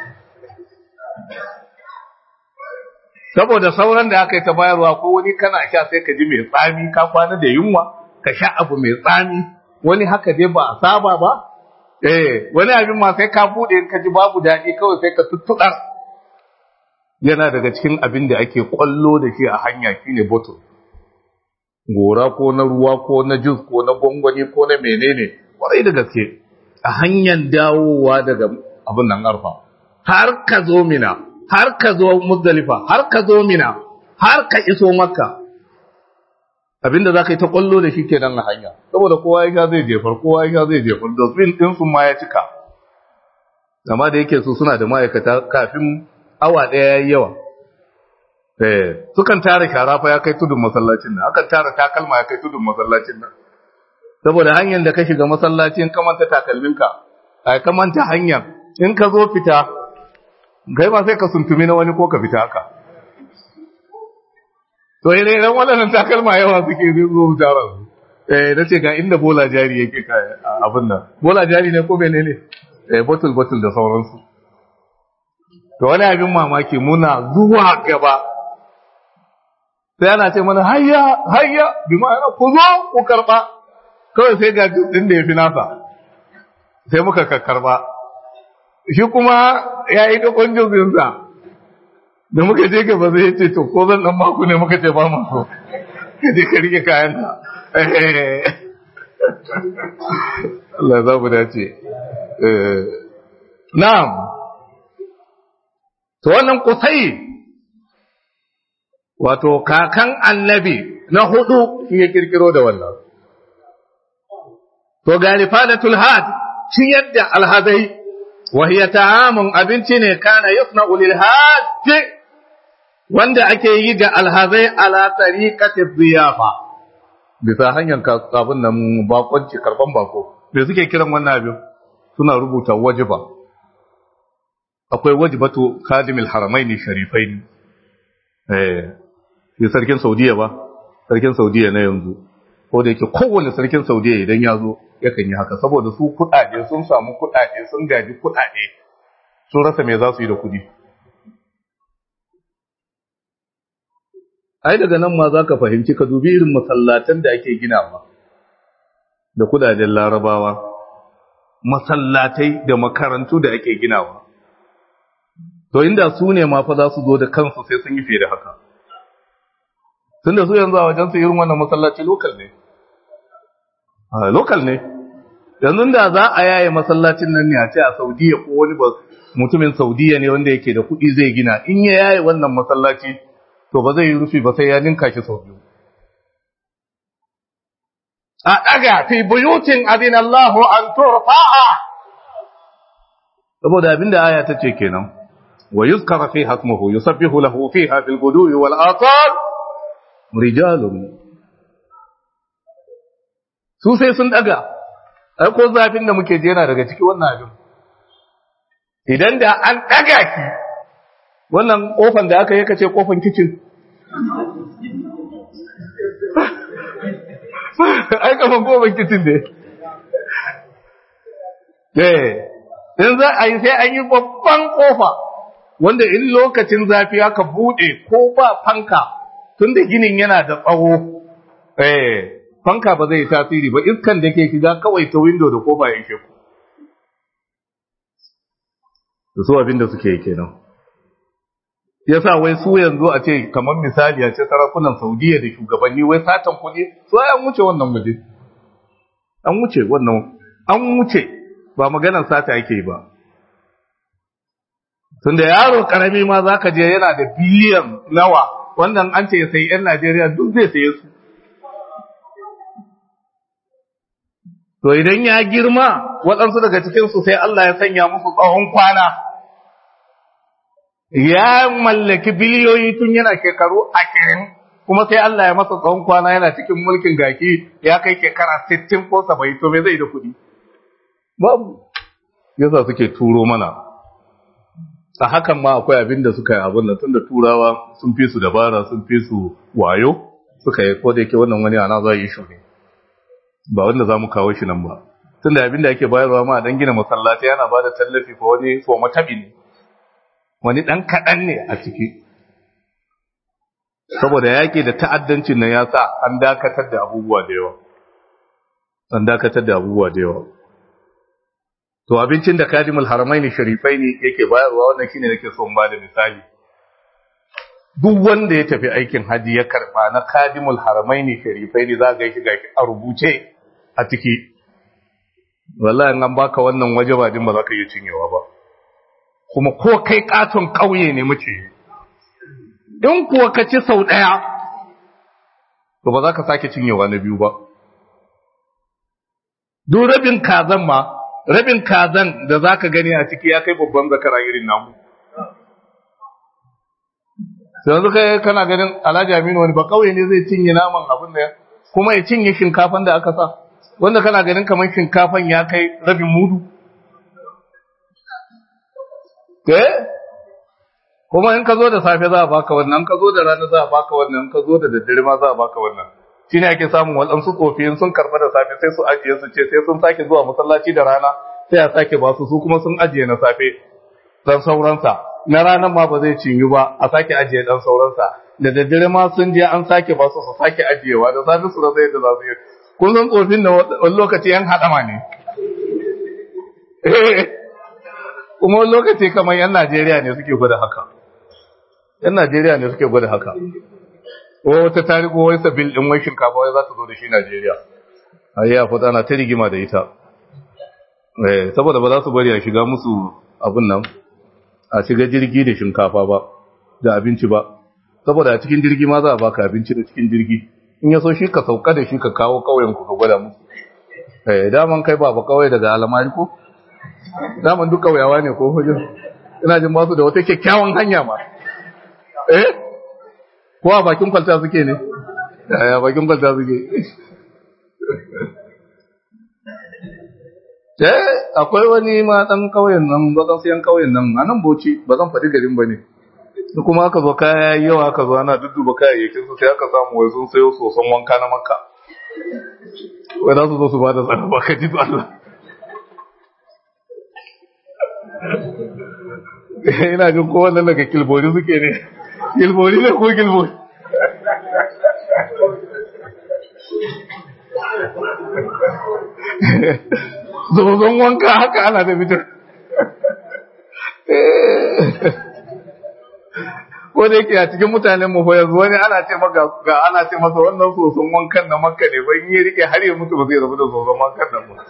[SPEAKER 1] saboda sauran da aka yi ta bayarwa ko wani kana sha sai ka ji mai tsami ka kwana da yunwa ka sha abu mai tsami wani haka dai ba a saba ba eh wani abin ma sai ka bude in ka ji babu daɗi kawai sai ka tuttuɗar yana daga cikin abin da ake kwallo da shi a hanya shine bottle gora ko na ruwa ko na jus ko na gwangwani ko na menene kwarai da gaske a hanyar dawowa daga abin nan arfa har ka zo mina har ka zo muzdalifa har ka zo mina har ka iso makka abinda za ka yi ta kwallo da shi kenan a hanya saboda kowa ya sha zai jefar kowa ya sha zai jefar dosbin din sun ma ya cika amma da yake su suna da ma'aikata kafin awa ɗaya ya yi yawa eh sukan tara shara fa ya kai tudun masallacin nan akan tara takalma ya kai tudun masallacin nan saboda hanyar da ka shiga masallacin ka manta takalminka ai ka manta hanyar in ka zo fita kai ma sai ka suntumi na wani ko ka fita haka to ire iren waɗannan takalma yawa suke zai zo tara su eh na ce ga inda bola jari yake ka abin nan bola jari ne ko menene eh bottle bottle da sauransu to wani abin mamaki muna zuwa gaba sai ana ce mana hayya hayya bi ma'ana ku zo ku karba kawai sai ga din da ya fi nasa sai muka karba shi kuma ya yi dakon jinsinsa da muka je gaba zai ce to ko zan dan maku ne muka ce ba mu so ka je ka rike kayan ka Allah ya zabu dace na'am to wannan kusai wato kakan annabi na hudu shi ya kirkiro da wannan to ga rifadatul had shi yadda alhazai وهي ta'amun abinci ne kana yasna'u lil hajj wanda ake yi ga alhazai ala tariqati ziyafa bisa hanyar abin nan bakonci karban bako me suke kiran wannan abin suna rubuta wajiba akwai wajibatu khadimil haramain sharifain eh shi sarkin saudiya ba sarkin saudiya na yanzu ko da yake kowane sarkin saudiya idan ya zo yakan yi haka saboda su kuɗaɗe sun samu kuɗaɗe sun gaji kuɗaɗe sun rasa me za su yi da kuɗi ai daga nan ma za ka fahimci ka dubi irin masallatan da ake ginawa da kuɗaɗen larabawa masallatai da makarantu da ake ginawa to inda su ne ma fa za su zo da kansu sai sun yi fiye da haka tun da su yanzu a wajen su irin wannan masallaci lokal ne lokal ne yanzu da za a yaye masallacin nan ne a ce a saudiya ko wani ba mutumin saudiya ne wanda yake da kuɗi zai gina in ya yaye wannan masallaci to ba zai yi rufi ba sai ya ninka shi sau biyu a ɗaga fi buyutin adin Allah an turfa'a saboda abinda aya ta ce kenan wa yuzkara fi hasmuhu yusabbihu lahu fiha fil guduwi wal atal rijalun su sai sun daga ai ko zafin da muke jera daga ciki wannan abin idan da an daga ki wannan kofan da aka yi kace kofan kicin ai kafan kofan kicin ne eh in za a yi sai an yi babban kofa wanda in lokacin zafi aka bude ko ba fanka tunda ginin yana da tsawo eh fanka ba zai tasiri ba iskan da ke shiga kawai ta window da kofa ya ishe ku da su abin da suke yi kenan yasa wai su yanzu a ce kamar misali a ce sarakunan saudiya da shugabanni wai satan kuɗi su an wuce wannan waje an wuce wannan an wuce ba maganar sata yake yi ba tunda yaro karami ma zaka je yana da biliyan nawa wannan an ce sai yan Najeriya duk zai saye su to idan ya girma waɗansu daga cikinsu sai Allah ya sanya musu tsawon kwana ya mallaki biliyoyi tun yana shekaru ashirin kuma sai Allah ya masa tsawon kwana yana cikin mulkin gaki ya kai shekara sittin ko saba'in to me zai da kuɗi babu yasa suke turo mana a hakan ma akwai abin da suka yi abin da tunda turawa sun fi su dabara sun fi su wayo suka yi ko da yake wannan wani ana za yi shi ne ba wanda za mu kawo shi nan ba tunda abin da ake bayarwa ma dan gina masallaci yana ba da tallafi ko wani ko matabi ne wani dan kaɗan ne a ciki saboda yaƙi da ta'addancin nan ya sa an dakatar da abubuwa da yawa an dakatar da abubuwa da yawa to abincin da kadimul haramaini sharifai ne yake bayarwa wannan shine nake so in bada misali duk wanda ya tafi aikin haji ya karba na kadimul haramaini sharifai ne za ga shi ga a rubuce a ciki wallahi an baka wannan waje ba din ba za ka iya cinyewa ba kuma ko kai katon kauye ne muke in kuwa ka ci sau daya to ba za ka sake cinyewa na biyu ba duk rabin kazan ma rabin kazan da za ka gani a ciki ya kai babban zakara irin namu. Sai yanzu kai kana ganin Alhaji Aminu wani ba kauye ne zai cinye naman abin da kuma ya cinye shinkafan da aka sa wanda kana ganin kamar shinkafan ya kai rabin mudu. Eh? Kuma in ka zo da safe za a baka wannan, ka zo da rana za a baka wannan, ka zo da daddare ma za a baka wannan. shi ne ake samun waɗansu tsofi sun karɓa da safe sai su ajiye su ce sai sun sake zuwa masallaci da rana sai a sake ba su su kuma sun ajiye na safe dan sauransa na ranar ma ba zai cinyu ba a sake ajiye dan sauransa da daddare ma sun je an sake ba su su sake ajiyewa da safe su rasa yadda za su yi kun san tsofin da wani lokaci yan haɗama ne kuma wani lokaci kamar yan Najeriya ne suke gwada haka yan Najeriya ne suke gwada haka wata ta rigo wai sabil din wai shinkafa wai za ta zo da shi Najeriya ayi ya fada na ta rigima da ita eh saboda ba za su bari a shiga musu abun nan a shiga jirgi da shinkafa ba da abinci ba saboda a cikin jirgi ma za a baka abinci da cikin jirgi in ya so shi ka sauka da shi ka kawo kauyen ku ka gwada musu eh daman kai ba ba kawai daga alamari ko daman duk kauyawa ne ko hujjar ina jin ba su da wata kyakkyawan hanya ma eh ko a bakin kwalta suke ne a bakin kwalta suke eh akwai wani ma dan kauyen nan ba zan siyan kauyen nan a nan boci ba zan faɗi garin ba ne kuma aka zo kaya yawa aka zo ana dudduba kayayyakin su sai aka samu wai sun sayo soson wanka na makka wai za su zo su ba da tsara ba ka ji Allah ina jin kowanne daga kilbori suke ne kilbori ne ko kilbori zozon wanka haka ana da fitar ko da yake a cikin mutanen mu fa yanzu wani ana ce maka ga ana ce masa wannan soson wankan na makka ne ba in ya rike har ya mutu ba zai rabu da soson wankan nan ba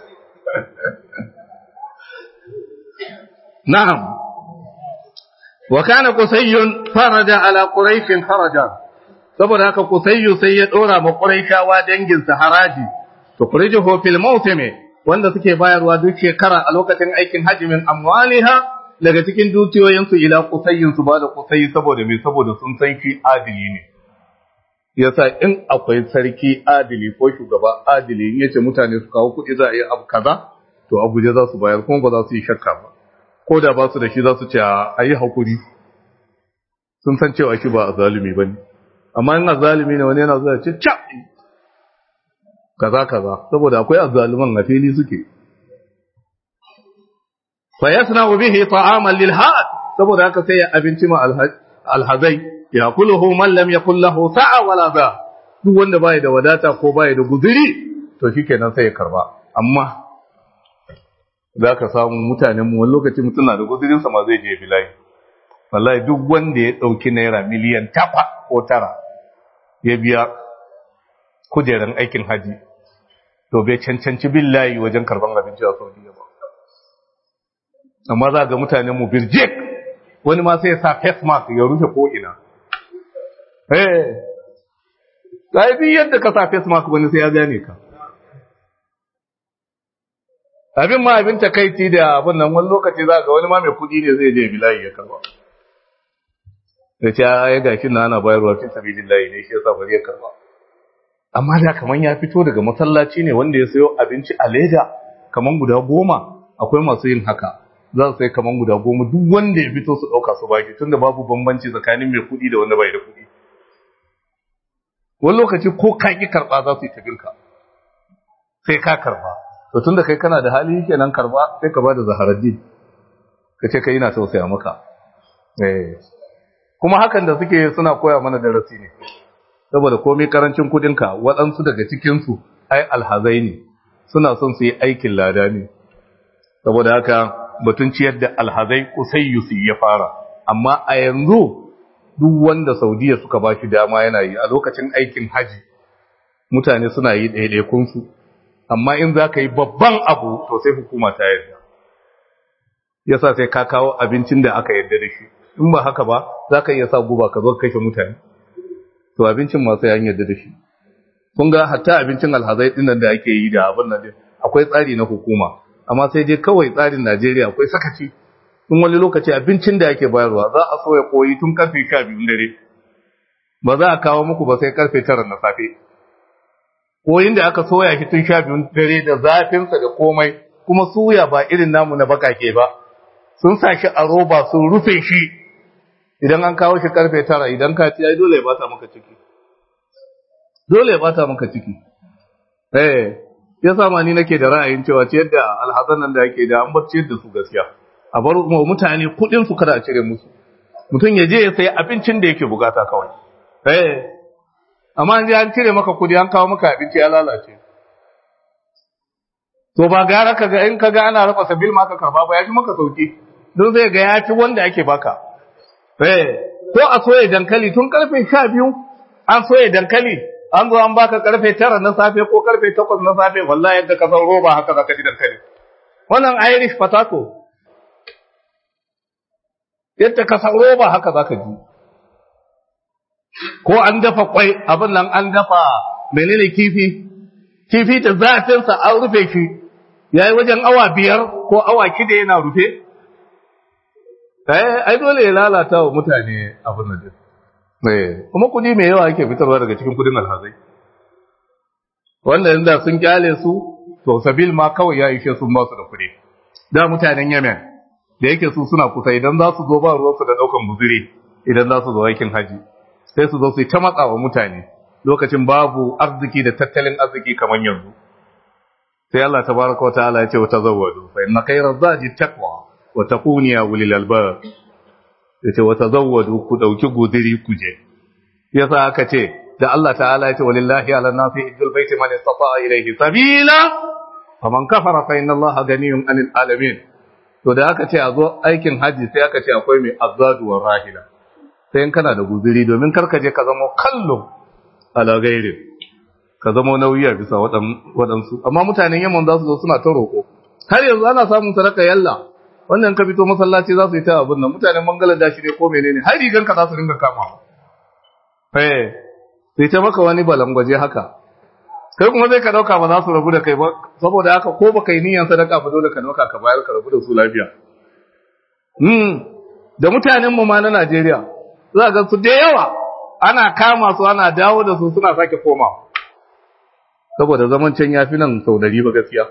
[SPEAKER 1] na'am wa kana qusayyun faraja ala quraish faraja saboda haka qusayyu sai ya dora ma quraishawa dangin sa haraji to quraijuhu fil mawsim wanda suke bayarwa duk shekara a lokacin aikin hajji min amwaliha daga cikin dukiyoyin su ila qusayyin su ba da qusayyi saboda me saboda sun san shi adili ne yasa in akwai sarki adili ko shugaba adili in yace mutane su kawo kuɗi za a yi abu kaza to Abuja za su bayar kuma ba za su yi shakka ba ko da ba su da shi za su ce a yi haƙuri sun san cewa shi ba a zalumi ba ne amma in a zalumi ne wani yana zuwa ce ca kaza kaza saboda akwai a zaluman a fili suke fa yasna bihi ta'aman lil had saboda haka sai ya abinci ma alhazai ya kuluhu man lam yakul lahu sa'a wala ba duk wanda bai da wadata ko bai da guzuri to shikenan sai ya karba amma za ka samu mutanen mu wani lokaci mutum na da guzurinsa ma zai je bilayi wallahi duk wanda ya ɗauki naira miliyan takwa ko tara ya biya kujeran aikin haji to bai cancanci billahi wajen karban abinci a saudiya ba amma za ga mutanen mu birjik wani ma sai ya sa face mask ya rufe ko ina eh sai yadda ka sa face mask wani sai ya gane ka abin ma abin takaici da abin nan wani lokaci za ga wani ma mai kudi ne zai je bilayi ya karba da ce ya gashi na ana bayarwa fi sabilillahi ne shi yasa bari ya karba amma da kaman ya fito daga masallaci ne wanda ya sayo abinci a leda kaman guda goma akwai masu yin haka za su sai kaman guda goma duk wanda ya fito su ɗauka su baki tunda babu bambanci tsakanin mai kuɗi da wanda bai da kuɗi wani lokaci ko ka ki karɓa za su yi tabirka sai ka karɓa to tunda kai kana da hali kenan karɓa sai ka ba da zaharaddin ka ce kai na tausaya maka eh kuma hakan da suke suna koya mana darasi ne saboda komai karancin kudinka waɗansu daga cikinsu ai alhazai ne suna son su yi aikin lada ne saboda haka batun ciyar da alhazai kusayyusi ya fara amma a yanzu duk wanda saudiya suka ba shi dama yana yi a lokacin aikin haji mutane suna yi ɗaiɗaikunsu amma in za ka yi babban abu to sai hukuma ta yarda yasa sai ka kawo abincin da aka yarda da shi in ba haka ba za ka iya sa guba ka zo kashe mutane to abincin masu yan yarda da shi kun ga hatta abincin alhazai dinnan da ake yi da abin nan akwai tsari na hukuma amma sai dai kawai tsarin Najeriya akwai sakaci in wani lokaci abincin da ake bayarwa za a soya koyi tun karfe 12 dare ba za a kawo muku ba sai karfe 9 na safe koyin da aka soya shi tun 12 dare da zafinsa da komai kuma suya ba irin namu na bakake ba sun sa shi a roba sun rufe shi idan an kawo shi karfe 9 idan ka ci ai dole ya bata maka ciki dole ya bata maka ciki eh ya sa ma ni nake da ra'ayin cewa ciyar da alhazan nan da yake da an bar ciyar da su gaskiya a bar mutane kudin su kada a cire musu mutum ya je ya sayi abincin da yake bukata kawai eh amma an je an cire maka kudi an kawo maka abinci ya lalace to ba gara kaga in kaga ana raba sabil maka karba ba ya fi maka sauki don zai ga ya fi wanda ake baka eh ko a soya dankali tun karfe 12 an soya dankali an zo an baka karfe tara na safe ko karfe takwas na safe wallahi yadda ka san roba haka zaka ji dankali wannan irish potato yadda ka san roba haka zaka ji ko an dafa kwai abin nan an dafa menene kifi kifi da zafin sa an rufe shi yayi wajen awa biyar ko awa kida yana rufe eh ai dole ya lalata wa mutane abin nan kuma kudi mai yawa yake fitarwa daga cikin kudin alhazai wanda inda sun kyale su to sabil ma kawai ya ishe sun ba su da kudi da mutanen yemen da yake su suna kusa idan za su zo ba ruwansu da daukan buzuri idan za su zo aikin haji sai su zo su yi ta matsa wa mutane lokacin babu arziki da tattalin arziki kamar yanzu sai Allah tabaraka wa ta'ala ya ce wa tazawwadu fa inna khayra zadi taqwa wa takuni ya ulil albab yace wa tazawwadu ku dauki gudiri ku je yasa aka ce da Allah ta'ala yace walillahi ala nasi hijjul baiti man istata'a ilayhi sabila faman kafara fa inna Allah ganiyun anil alamin to da aka ce a zo aikin haji sai aka ce akwai mai azadu wa rahila sai in kana da gudiri domin kar ka je ka zama kallo ala gairi ka zama nauyi a bisa waɗansu amma mutanen yamman za su zo suna ta roƙo har yanzu ana samun sadaka yalla wannan ka fito masallaci za su yi ta abin nan mutanen Bangladesh ne ko menene har rigan ka za su ringa kama eh sai ta maka wani balangwaje haka kai kuma zai ka dauka ba za su rabu da kai ba saboda haka ko baka yi niyyar sadaka ba dole ka dauka ka bayar ka rabu da su lafiya hmm da mutanen mu ma na Najeriya za ga su da yawa ana kama su ana dawo da su suna sake komawa saboda zaman can yafi nan sau dari ba gaskiya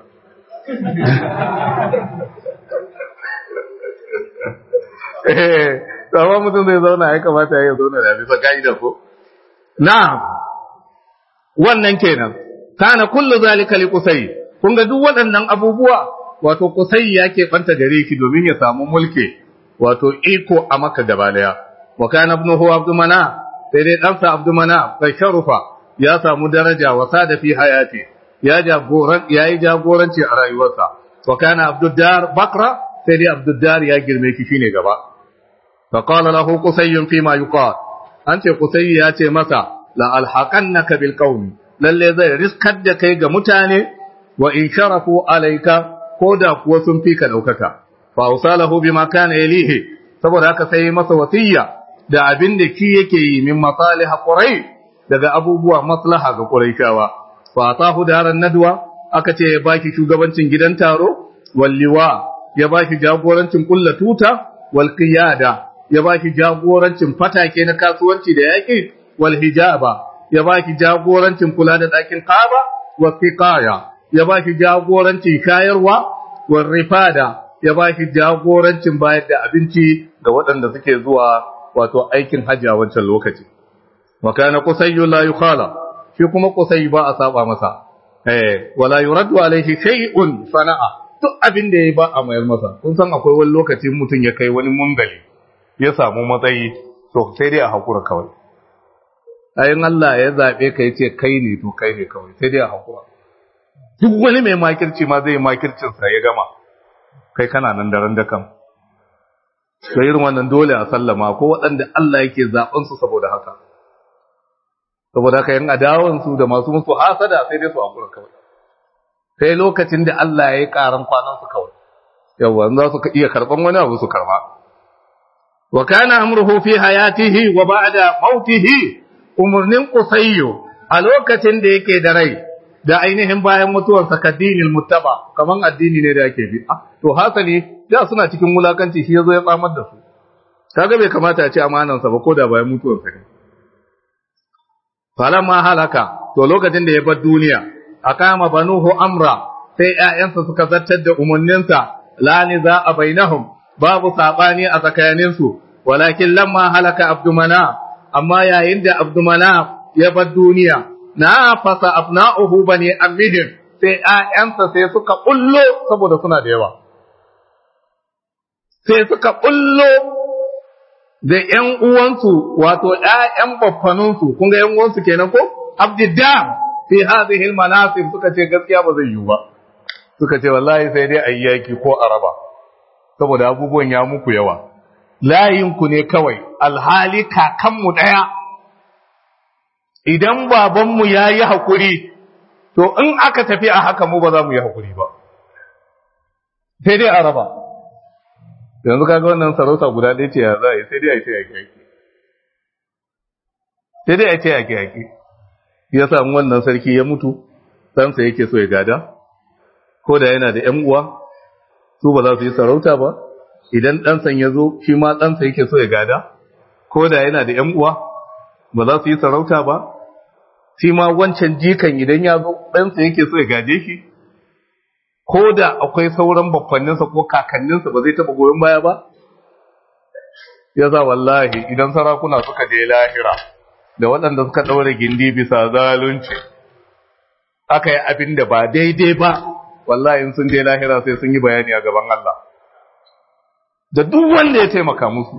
[SPEAKER 1] eh amma mutum zai zauna ya kamata ya zauna da bisa ka'ida ko na'am wannan kenan kana kullu zalika li qusay kun ga duk waɗannan abubuwa wato qusay yake banta gare ki domin ya samu mulki wato iko a maka gaba daya wa kana ibnuhu abdu mana sai dai ɗansa abdu mana sai sharufa ya samu daraja wa sada fi hayati ya jagoran yayi jagoranci a rayuwarsa wa kana abdud dar bakra sai dai abdud dar ya girme ki shine gaba فقال له قسي فيما يقال أنت قسي ياتي مسا لألحقنك بالقوم للي زي رزقك دكي متاني وإن شرفوا عليك كودا قوسم فيك لوكك فأوصاله بما كان إليه saboda haka sai masa wasiya da abin da ki yake yi min masaliha qurai daga abubuwa maslaha ga quraishawa fa atahu daran nadwa aka ce baki shugabancin gidan taro walliwa ya ba shi jagorancin kulla tuta wal qiyada ya ba shi jagorancin fatake na kasuwanci da yaƙi wal hijaba ya ba shi jagorancin kula da ɗakin Kaaba wa siqaya ya ba shi jagorancin shayarwa wa rifada ya ba shi jagorancin bayar da abinci ga waɗanda suke zuwa wato aikin hajji a wancan lokaci wa kana qusayyu la yukhala shi kuma qusayy ba a saba masa eh wala yuraddu alaihi shay'un sana'a duk abin da yayi ba a mayar masa kun san akwai wani lokaci mutum ya kai wani mungali ya samu matsayi to sai dai a hakura kawai ayin Allah ya zabe ka yace kai ne to kai ne kawai sai dai a hakura duk wani mai makirci ma zai makircin sa ya gama kai kana nan daren da kan to irin wannan dole a sallama ko waɗanda Allah yake zaben su saboda haka saboda haka yan adawan su da masu musu hasada sai dai su hakura kawai sai lokacin da Allah ya yi karan kwanan su kawai yawa za su iya karban wani abu su karba wa kana amruhu fi hayatihi wa ba'da mautihi umurnin qusayyu a lokacin da yake da rai da ainihin bayan mutuwarsa kadinil muttaba kaman addini ne da yake bi to hasali da suna cikin wulakanci shi yazo ya tsamar da su kaga bai kamata a ce amanansa ba ko da bayan mutuwarsa ne falamma halaka to lokacin da ya bar duniya akama banuhu amra sai ƴaƴansa suka zartar da umarninsa la niza a bainahum babu sabani a tsakaninsu walakin lamma halaka abdumana amma yayin da abdumana ya bar duniya na fasa abna'uhu bani amihim sai ƴaƴansa sai suka bullo saboda suna da yawa sai suka bullo da ƴan uwansu wato ƴaƴan baffanunsu kun ga ƴan uwansu kenan ko abdiddam fi hadhihi almanasib suka ce gaskiya ba zai yiwu ba suka ce wallahi sai dai ayyaki ko araba saboda abubuwan ya muku yawa layin ku ne kawai alhali kakanmu daya idan babanmu yayi hakuri to in aka tafi a haka mu ba za mu yi hakuri ba sai dai araba yanzu kaga wannan sarauta guda ɗaya ce ya za a yi sai dai a yi ta yaki yaki sai dai a ce yaki yaki ya samu wannan sarki ya mutu ɗansa yake so ya gada ko da yana da ‘yan uwa su ba za su yi sarauta ba idan ɗansan ya zo shi ma ɗansa yake so ya gada ko da yana da ‘yan uwa ba za su yi sarauta ba shi ma wancan jikan idan ya zo ɗansa yake so ya gaje shi ko da akwai sauran bakwanninsa ko kakanninsa ba zai taɓa goyon baya ba ya za wallahi idan sarakuna suka je lahira da waɗanda suka ɗaure gindi bisa zalunci aka yi abin da ba daidai ba wallahi in sun je lahira sai sun yi bayani a gaban Allah da duk wanda ya taimaka musu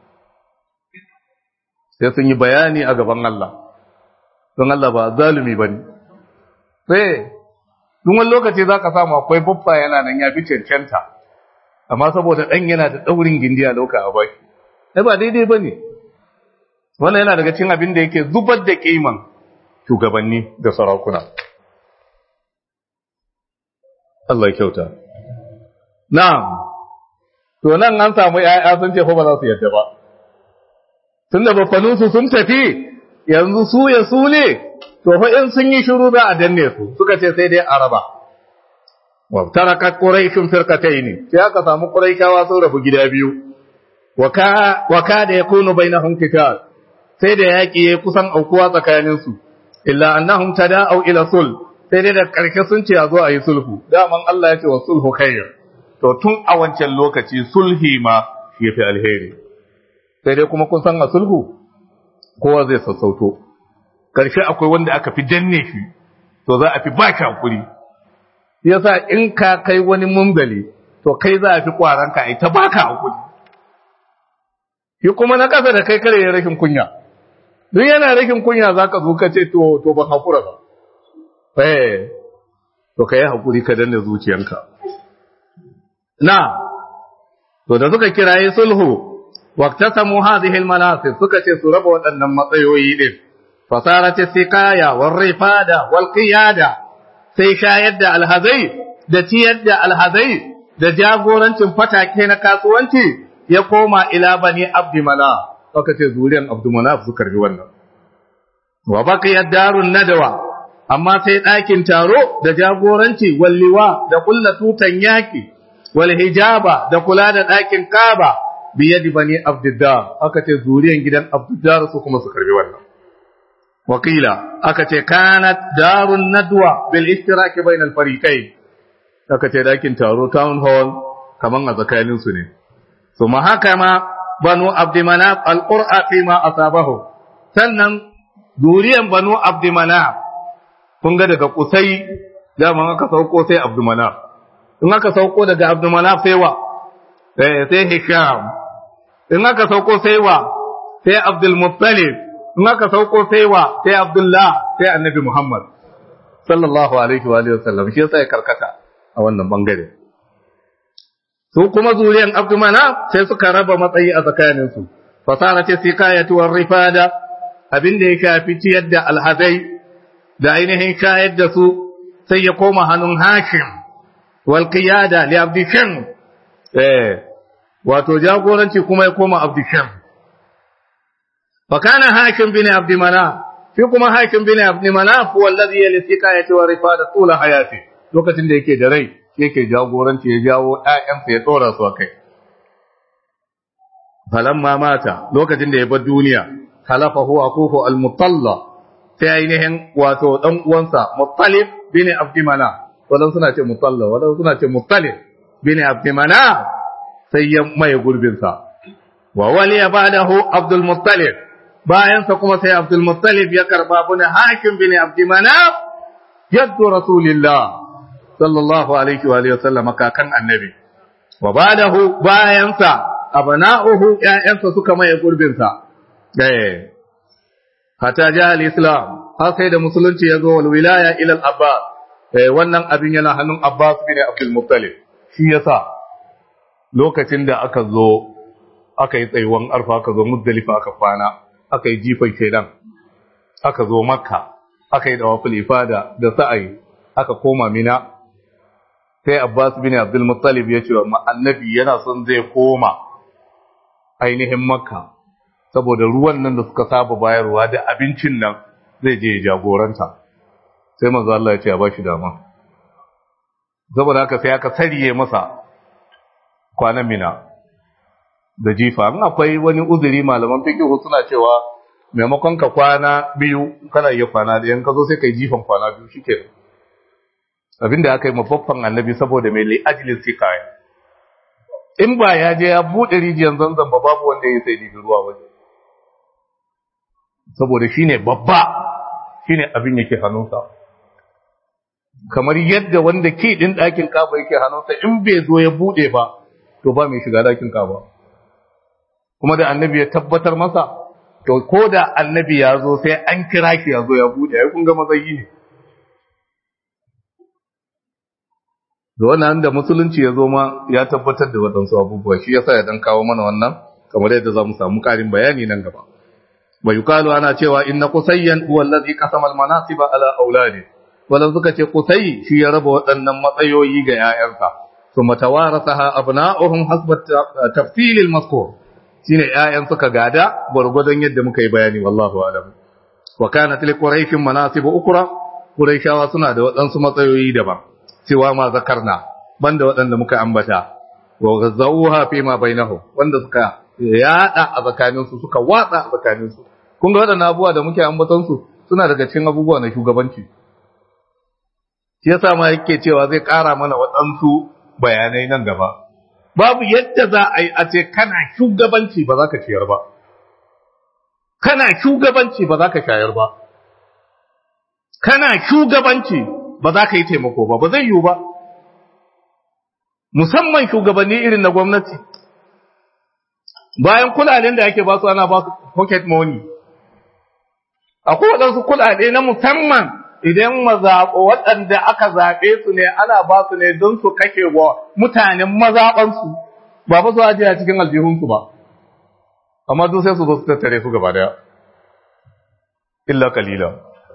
[SPEAKER 1] sai sun yi bayani a gaban Allah don Allah ba zalumi ba ne sai duk wani lokaci za ka samu akwai babba yana nan ya fi cancanta amma saboda ɗan yana da ɗaurin gindi a lauka a baki sai ba daidai ba ne wannan yana daga cin abin da yake zubar da kiman shugabanni da sarakuna Allah ya kyauta na'am to nan an samu ƴaƴa sun ce fa ba za su yadda ba tunda bafanin su sun tafi yanzu su ya su ne to fa in sun yi shiru za a danne su suka ce sai dai araba wa taraka quraishun firqatayn sai aka samu quraishawa sun rabu gida biyu wa ka da yakunu bainahum qital sai da yaƙi ya kusan aukuwa tsakaninsu, illa annahum tada'u ila sul, sai dai da ƙarshe sun ce a zo a yi sulhu, daman Allah ya ce wa sulhu khair. To tun a wancan lokaci sulhi ma ya fi alheri. Sai dai kuma kun san a sulhu, kowa zai sassauto. Ƙarshe akwai wanda aka fi danne shi, to za a fi ba shi hakuri. Yasa in ka kai wani mungali, to kai za a fi ƙwaranka a ta baka hakuri. Shi kuma na ƙasa da kai kare ya rashin kunya. duk yana rikin kunya za ka zo ka ce to to ban haƙura ba eh to ka yi haƙuri ka danna zuciyanka na to da suka kiraye sulhu waqtasamu hadhihi almanasib suka ce su raba waɗannan matsayoyi din fasarat siqaya war rifada wal qiyada sai shayar da alhazai da ciyar da alhazai da jagorancin fatake na kasuwanci ya koma ila bani abdi mala aka ce zuriyan abdumanaf su karbi wannan wa baqiya darun nadawa amma sai ɗakin taro da jagoranci walliwa da kulla tutan yaki wal hijaba da kula da ɗakin Kaaba biyadi bani Abdiddar aka ce zuriyan gidan Abdiddar su kuma su karbi wannan wakila aka ce kanat darun nadwa bil ishtiraki bainal fariqain aka ce dakin taro town hall kaman a tsakanin su ne so ma haka ma banu abdimanaf alqur'a fi ma asabahu sannan zuriyan banu abdimanaf kun ga daga kusai dama aka sauko sai abdimanaf in aka sauko daga abdimanaf sai wa eh sai hisham in aka sauko sai wa sai abdul muttalib in aka sauko sai wa sai abdullah sai annabi muhammad sallallahu alaihi wa alihi wasallam shi yasa ya karkata a wannan bangare su kuma zuriyan abdumana sai suka raba matsayi a tsakaninsu fasara ce sikayatu war rifada abin da ya shafi ciyar da alhazai da ainihin shayar da su sai ya koma hannun hashim wal qiyada li abdisham eh wato jagoranci kuma ya koma abdisham fa kana hashim bin abdimana shi kuma hashim bin abdimana huwa alladhi yali sikayatu war rifada tula hayati lokacin da yake da rai yake jagoranci ya jawo ‘ya'yansa ya tsora su a kai. Falamma mata lokacin da ya bar duniya, halafa huwa kuku al-mutalla sai ainihin wato ɗan uwansa muttalib bin abdimana, wadan suna ce mutalla, wadan suna ce muttalib bin abdimana sai ya maye gurbinsa. Wa wali ya bada hu Abdul Muttalib, bayansa kuma sai Abdul Muttalib ya karba bin hakim bin abdimana yadda Rasulillah sallallahu alaihi wa alihi wasallam kakan annabi wa ba'dahu bayansa abna'uhu ƴaƴansa suka maye gurbin sa eh hatta ja al-islam har sai da musulunci ya zo wal wilaya ila al-abbas eh wannan abin yana hannun abbas bin abdul muttalib shi yasa lokacin da aka zo aka yi tsayuwan arfa aka zo muzdalifa aka kwana aka yi jifan shedan aka zo makka aka yi dawaful ifada da sa'ayi aka koma mina sai Abbas bin Abdul Muttalib ya ce wa annabi yana son zai koma ainihin Makka saboda ruwan nan da suka saba bayarwa da abincin nan zai je jagoranta sai manzo Allah ya ce ya bashi dama saboda haka sai aka sariye masa kwanan mina da jifa in akwai wani uzuri malaman fiqh suna cewa maimakon ka kwana biyu kana iya kwana da yan ka zo sai kai jifan kwana biyu shikenan abinda aka yi mafaffan annabi saboda mai li'ajilin sikaya in ba ya je ya buɗe rijiyar zanzan ba babu wanda ya sai dibi ruwa waje saboda shine babba shine abin yake hannunsa kamar yadda wanda ke din ɗakin kaba yake hannunsa in bai zo ya buɗe ba to ba mai shiga ɗakin kaba kuma da annabi ya tabbatar masa to ko da annabi ya zo sai an kira ki ya zo ya buɗe ya kun ga matsayi ne da wannan da musulunci ya zo ma ya tabbatar da waɗansu abubuwa shi yasa ya dan kawo mana wannan kamar yadda za mu samu ƙarin bayani nan gaba bai yukalu ana cewa inna qusayyan huwa allazi qasama al-manasiba ala auladi wala suka ce qusay shi ya raba waɗannan matsayoyi ga 'ya'yansa thumma tawarasaha abna'uhum hasba tafsil al-mazkur shine 'ya'yan suka gada gwargwadon yadda muka yi bayani wallahu a'lam wa kanat li quraish manasib ukra quraishawa suna da waɗansu matsayoyi daban cewa ma zakarna banda waɗanda muka ambata wa ghazawha fi ma bainahum wanda suka yada a tsakaninsu suka watsa a tsakaninsu kun ga waɗannan abubuwa da muke ambaton su suna daga cikin abubuwa na shugabanci shi yasa ma yake cewa zai ƙara mana waɗansu bayanai nan gaba babu yadda za a yi a ce kana shugabanci ba za ka ciyar ba kana shugabanci ba za ka shayar ba kana shugabanci ba za ka yi taimako ba ba zai yiwu ba musamman shugabanni irin na gwamnati bayan kudaden da ake ba su ana ba su pocket money akwai waɗansu kudade na musamman idan mazaɓo waɗanda aka zaɓe su ne ana ba su ne don su kashe wa mutanen mazaɓansu ba ba su ajiye a cikin aljihunsu ba amma duk sai su zo su tattare su gaba daya illa kalila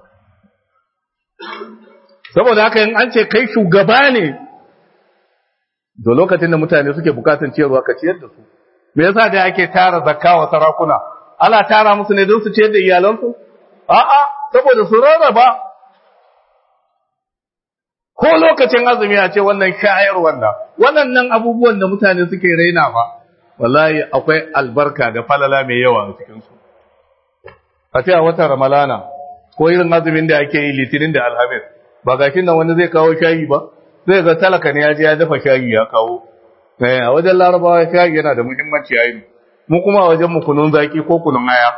[SPEAKER 1] saboda haka in an ce kai shugaba ne da lokacin da mutane suke bukatan ciyarwa ka ciyar da su me yasa da ake tara zakka wa sarakuna ana tara musu ne don su ciyar da iyalansu a'a saboda su rarraba ko lokacin azumi a ce wannan shayar wannan waɗannan abubuwan da mutane suke raina ba wallahi akwai albarka da falala mai yawa a cikinsu a ce a watan ramalana ko irin azumin da ake yi litinin da alhamis ba gashin nan wani zai kawo shayi ba zai ga talaka ne ya je ya dafa shayi ya kawo a wajen larabawa shayi yana da muhimmanci a yi mu kuma a wajen mu kunun zaki ko kunun aya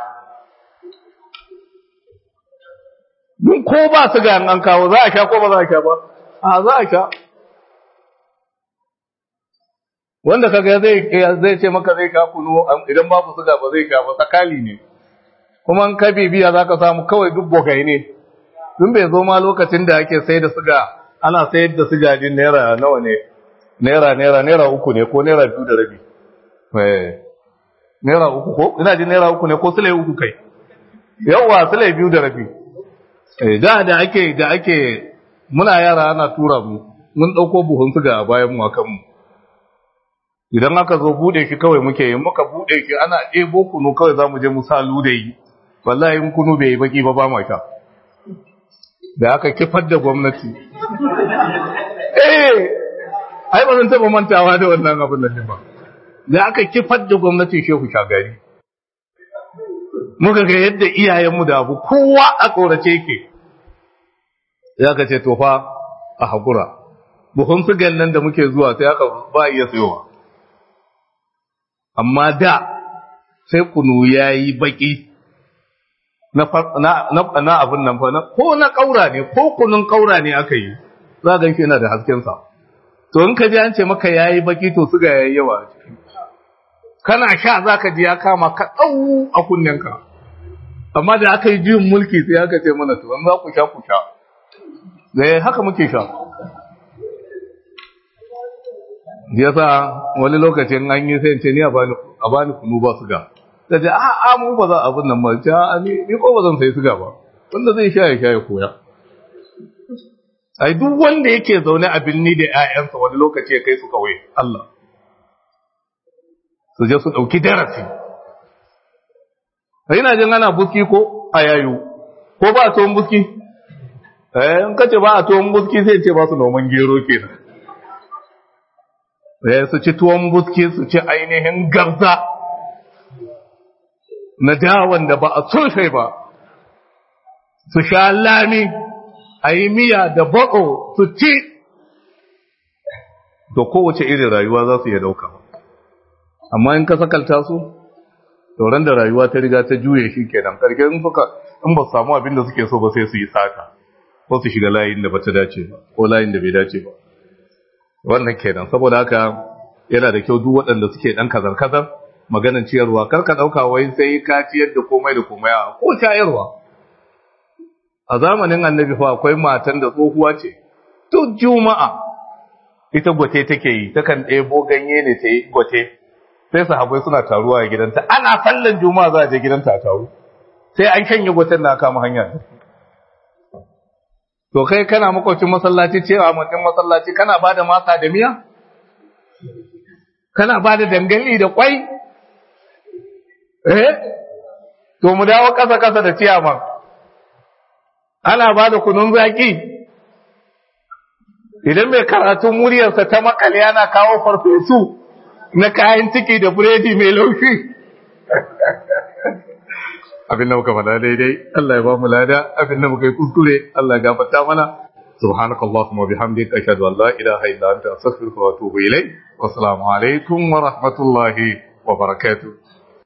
[SPEAKER 1] mun ko ba su ga an kawo za a sha ko ba za a sha ba a za a sha wanda kaga zai zai ce maka zai sha kunu idan babu suga ba zai sha ba sakali ne kuma an ka bibiya za ka samu kawai duk bogai ne tun bai zo ma lokacin da ake sai da suga ana sayar da suga din naira nawa ne naira naira naira uku ne ko naira biyu da rabi naira uku ko ina jin naira uku ne ko sule uku kai yawa sule biyu da rabi da da ake da ake muna yara ana tura mu mun dauko buhun suga a bayan mu akan mu idan aka zo bude shi kawai muke yi muka bude shi ana ebo kunu kawai zamu je mu sa lude yi wallahi in kunu bai yi baki ba ba ma sha da aka kifar da gwamnati eh ai ba zan taba mantawa da wannan abin nan ba da aka kifar da gwamnati shehu shagari muka ga yadda iyayenmu da abu kowa a tsorace ke ya ka ce to fa a haƙura buhun sigan nan da muke zuwa sai aka ba iya sayowa amma da sai kunu ya yi baƙi na abin nan fa ko na ƙaura ne ko kunun ƙaura ne aka yi za gan shi yana da haskensa to in ka ji an ce maka ya yi baƙi to suga ya yi yawa a ciki kana sha za ka ji ya kama ka ɗau a kunnenka amma da aka yi juyin mulki sai aka ce mana to an za ku sha ku sha da haka muke sha yasa wani lokacin an yi sai ce ni a bani kunu ba su ga da ce a a mu ba za a abin nan ba ta ni ni ko ba zan sai suga ba wanda zai sha ya sha ya koya ai duk wanda yake zaune a binni da ƴaƴansa wani lokaci ya kai su kawai Allah su je su dauki darasi ina jin ana buski ko a yayu ko ba a tuwon buski eh in kace ba a tuwon buski sai ce ba su noman gero kenan eh su ci tuwon buski su ci ainihin garza na dawan da ba a sosai ba su sha lami a yi miya da bako su ci to kowace irin rayuwa za su iya dauka amma in ka sakalta su sauran da rayuwa ta riga ta juye shi kenan karke in suka in ba su samu abin da suke so ba sai su yi sata ko su shiga layin da ba ta dace ba ko layin da bai dace ba wannan kenan saboda haka yana da kyau duk waɗanda suke ɗan kazar-kazar maganan ciyarwa kar ka ɗauka wai sai ka ciyar da komai da komai a ko ciyarwa a zamanin annabi fa akwai matan da tsohuwa ce duk juma'a ita gwate take yi takan ɗebo ganye ne ta yi gwate sai sahabbai suna taruwa a gidanta ana sallan juma'a za a je gidanta a taru sai an shanye gwaten na kama hanya to kai kana makwacin masallaci cewa mutum masallaci kana ba da masa da miya kana ba da dangali da kwai eh to mu dawo kasa kasa da ciyaman ana ba da kunun zaki idan mai karatun muryarsa ta makale yana kawo farfesu na kayan ciki da buredi mai laushi abin da muka faɗa daidai Allah ya ba mu lada abin da muka yi kuskure Allah ya gafarta mana سبحانك اللهم وبحمدك أشهد أن لا إله إلا أنت أستغفرك وأتوب إليك والسلام عليكم ورحمة الله وبركاته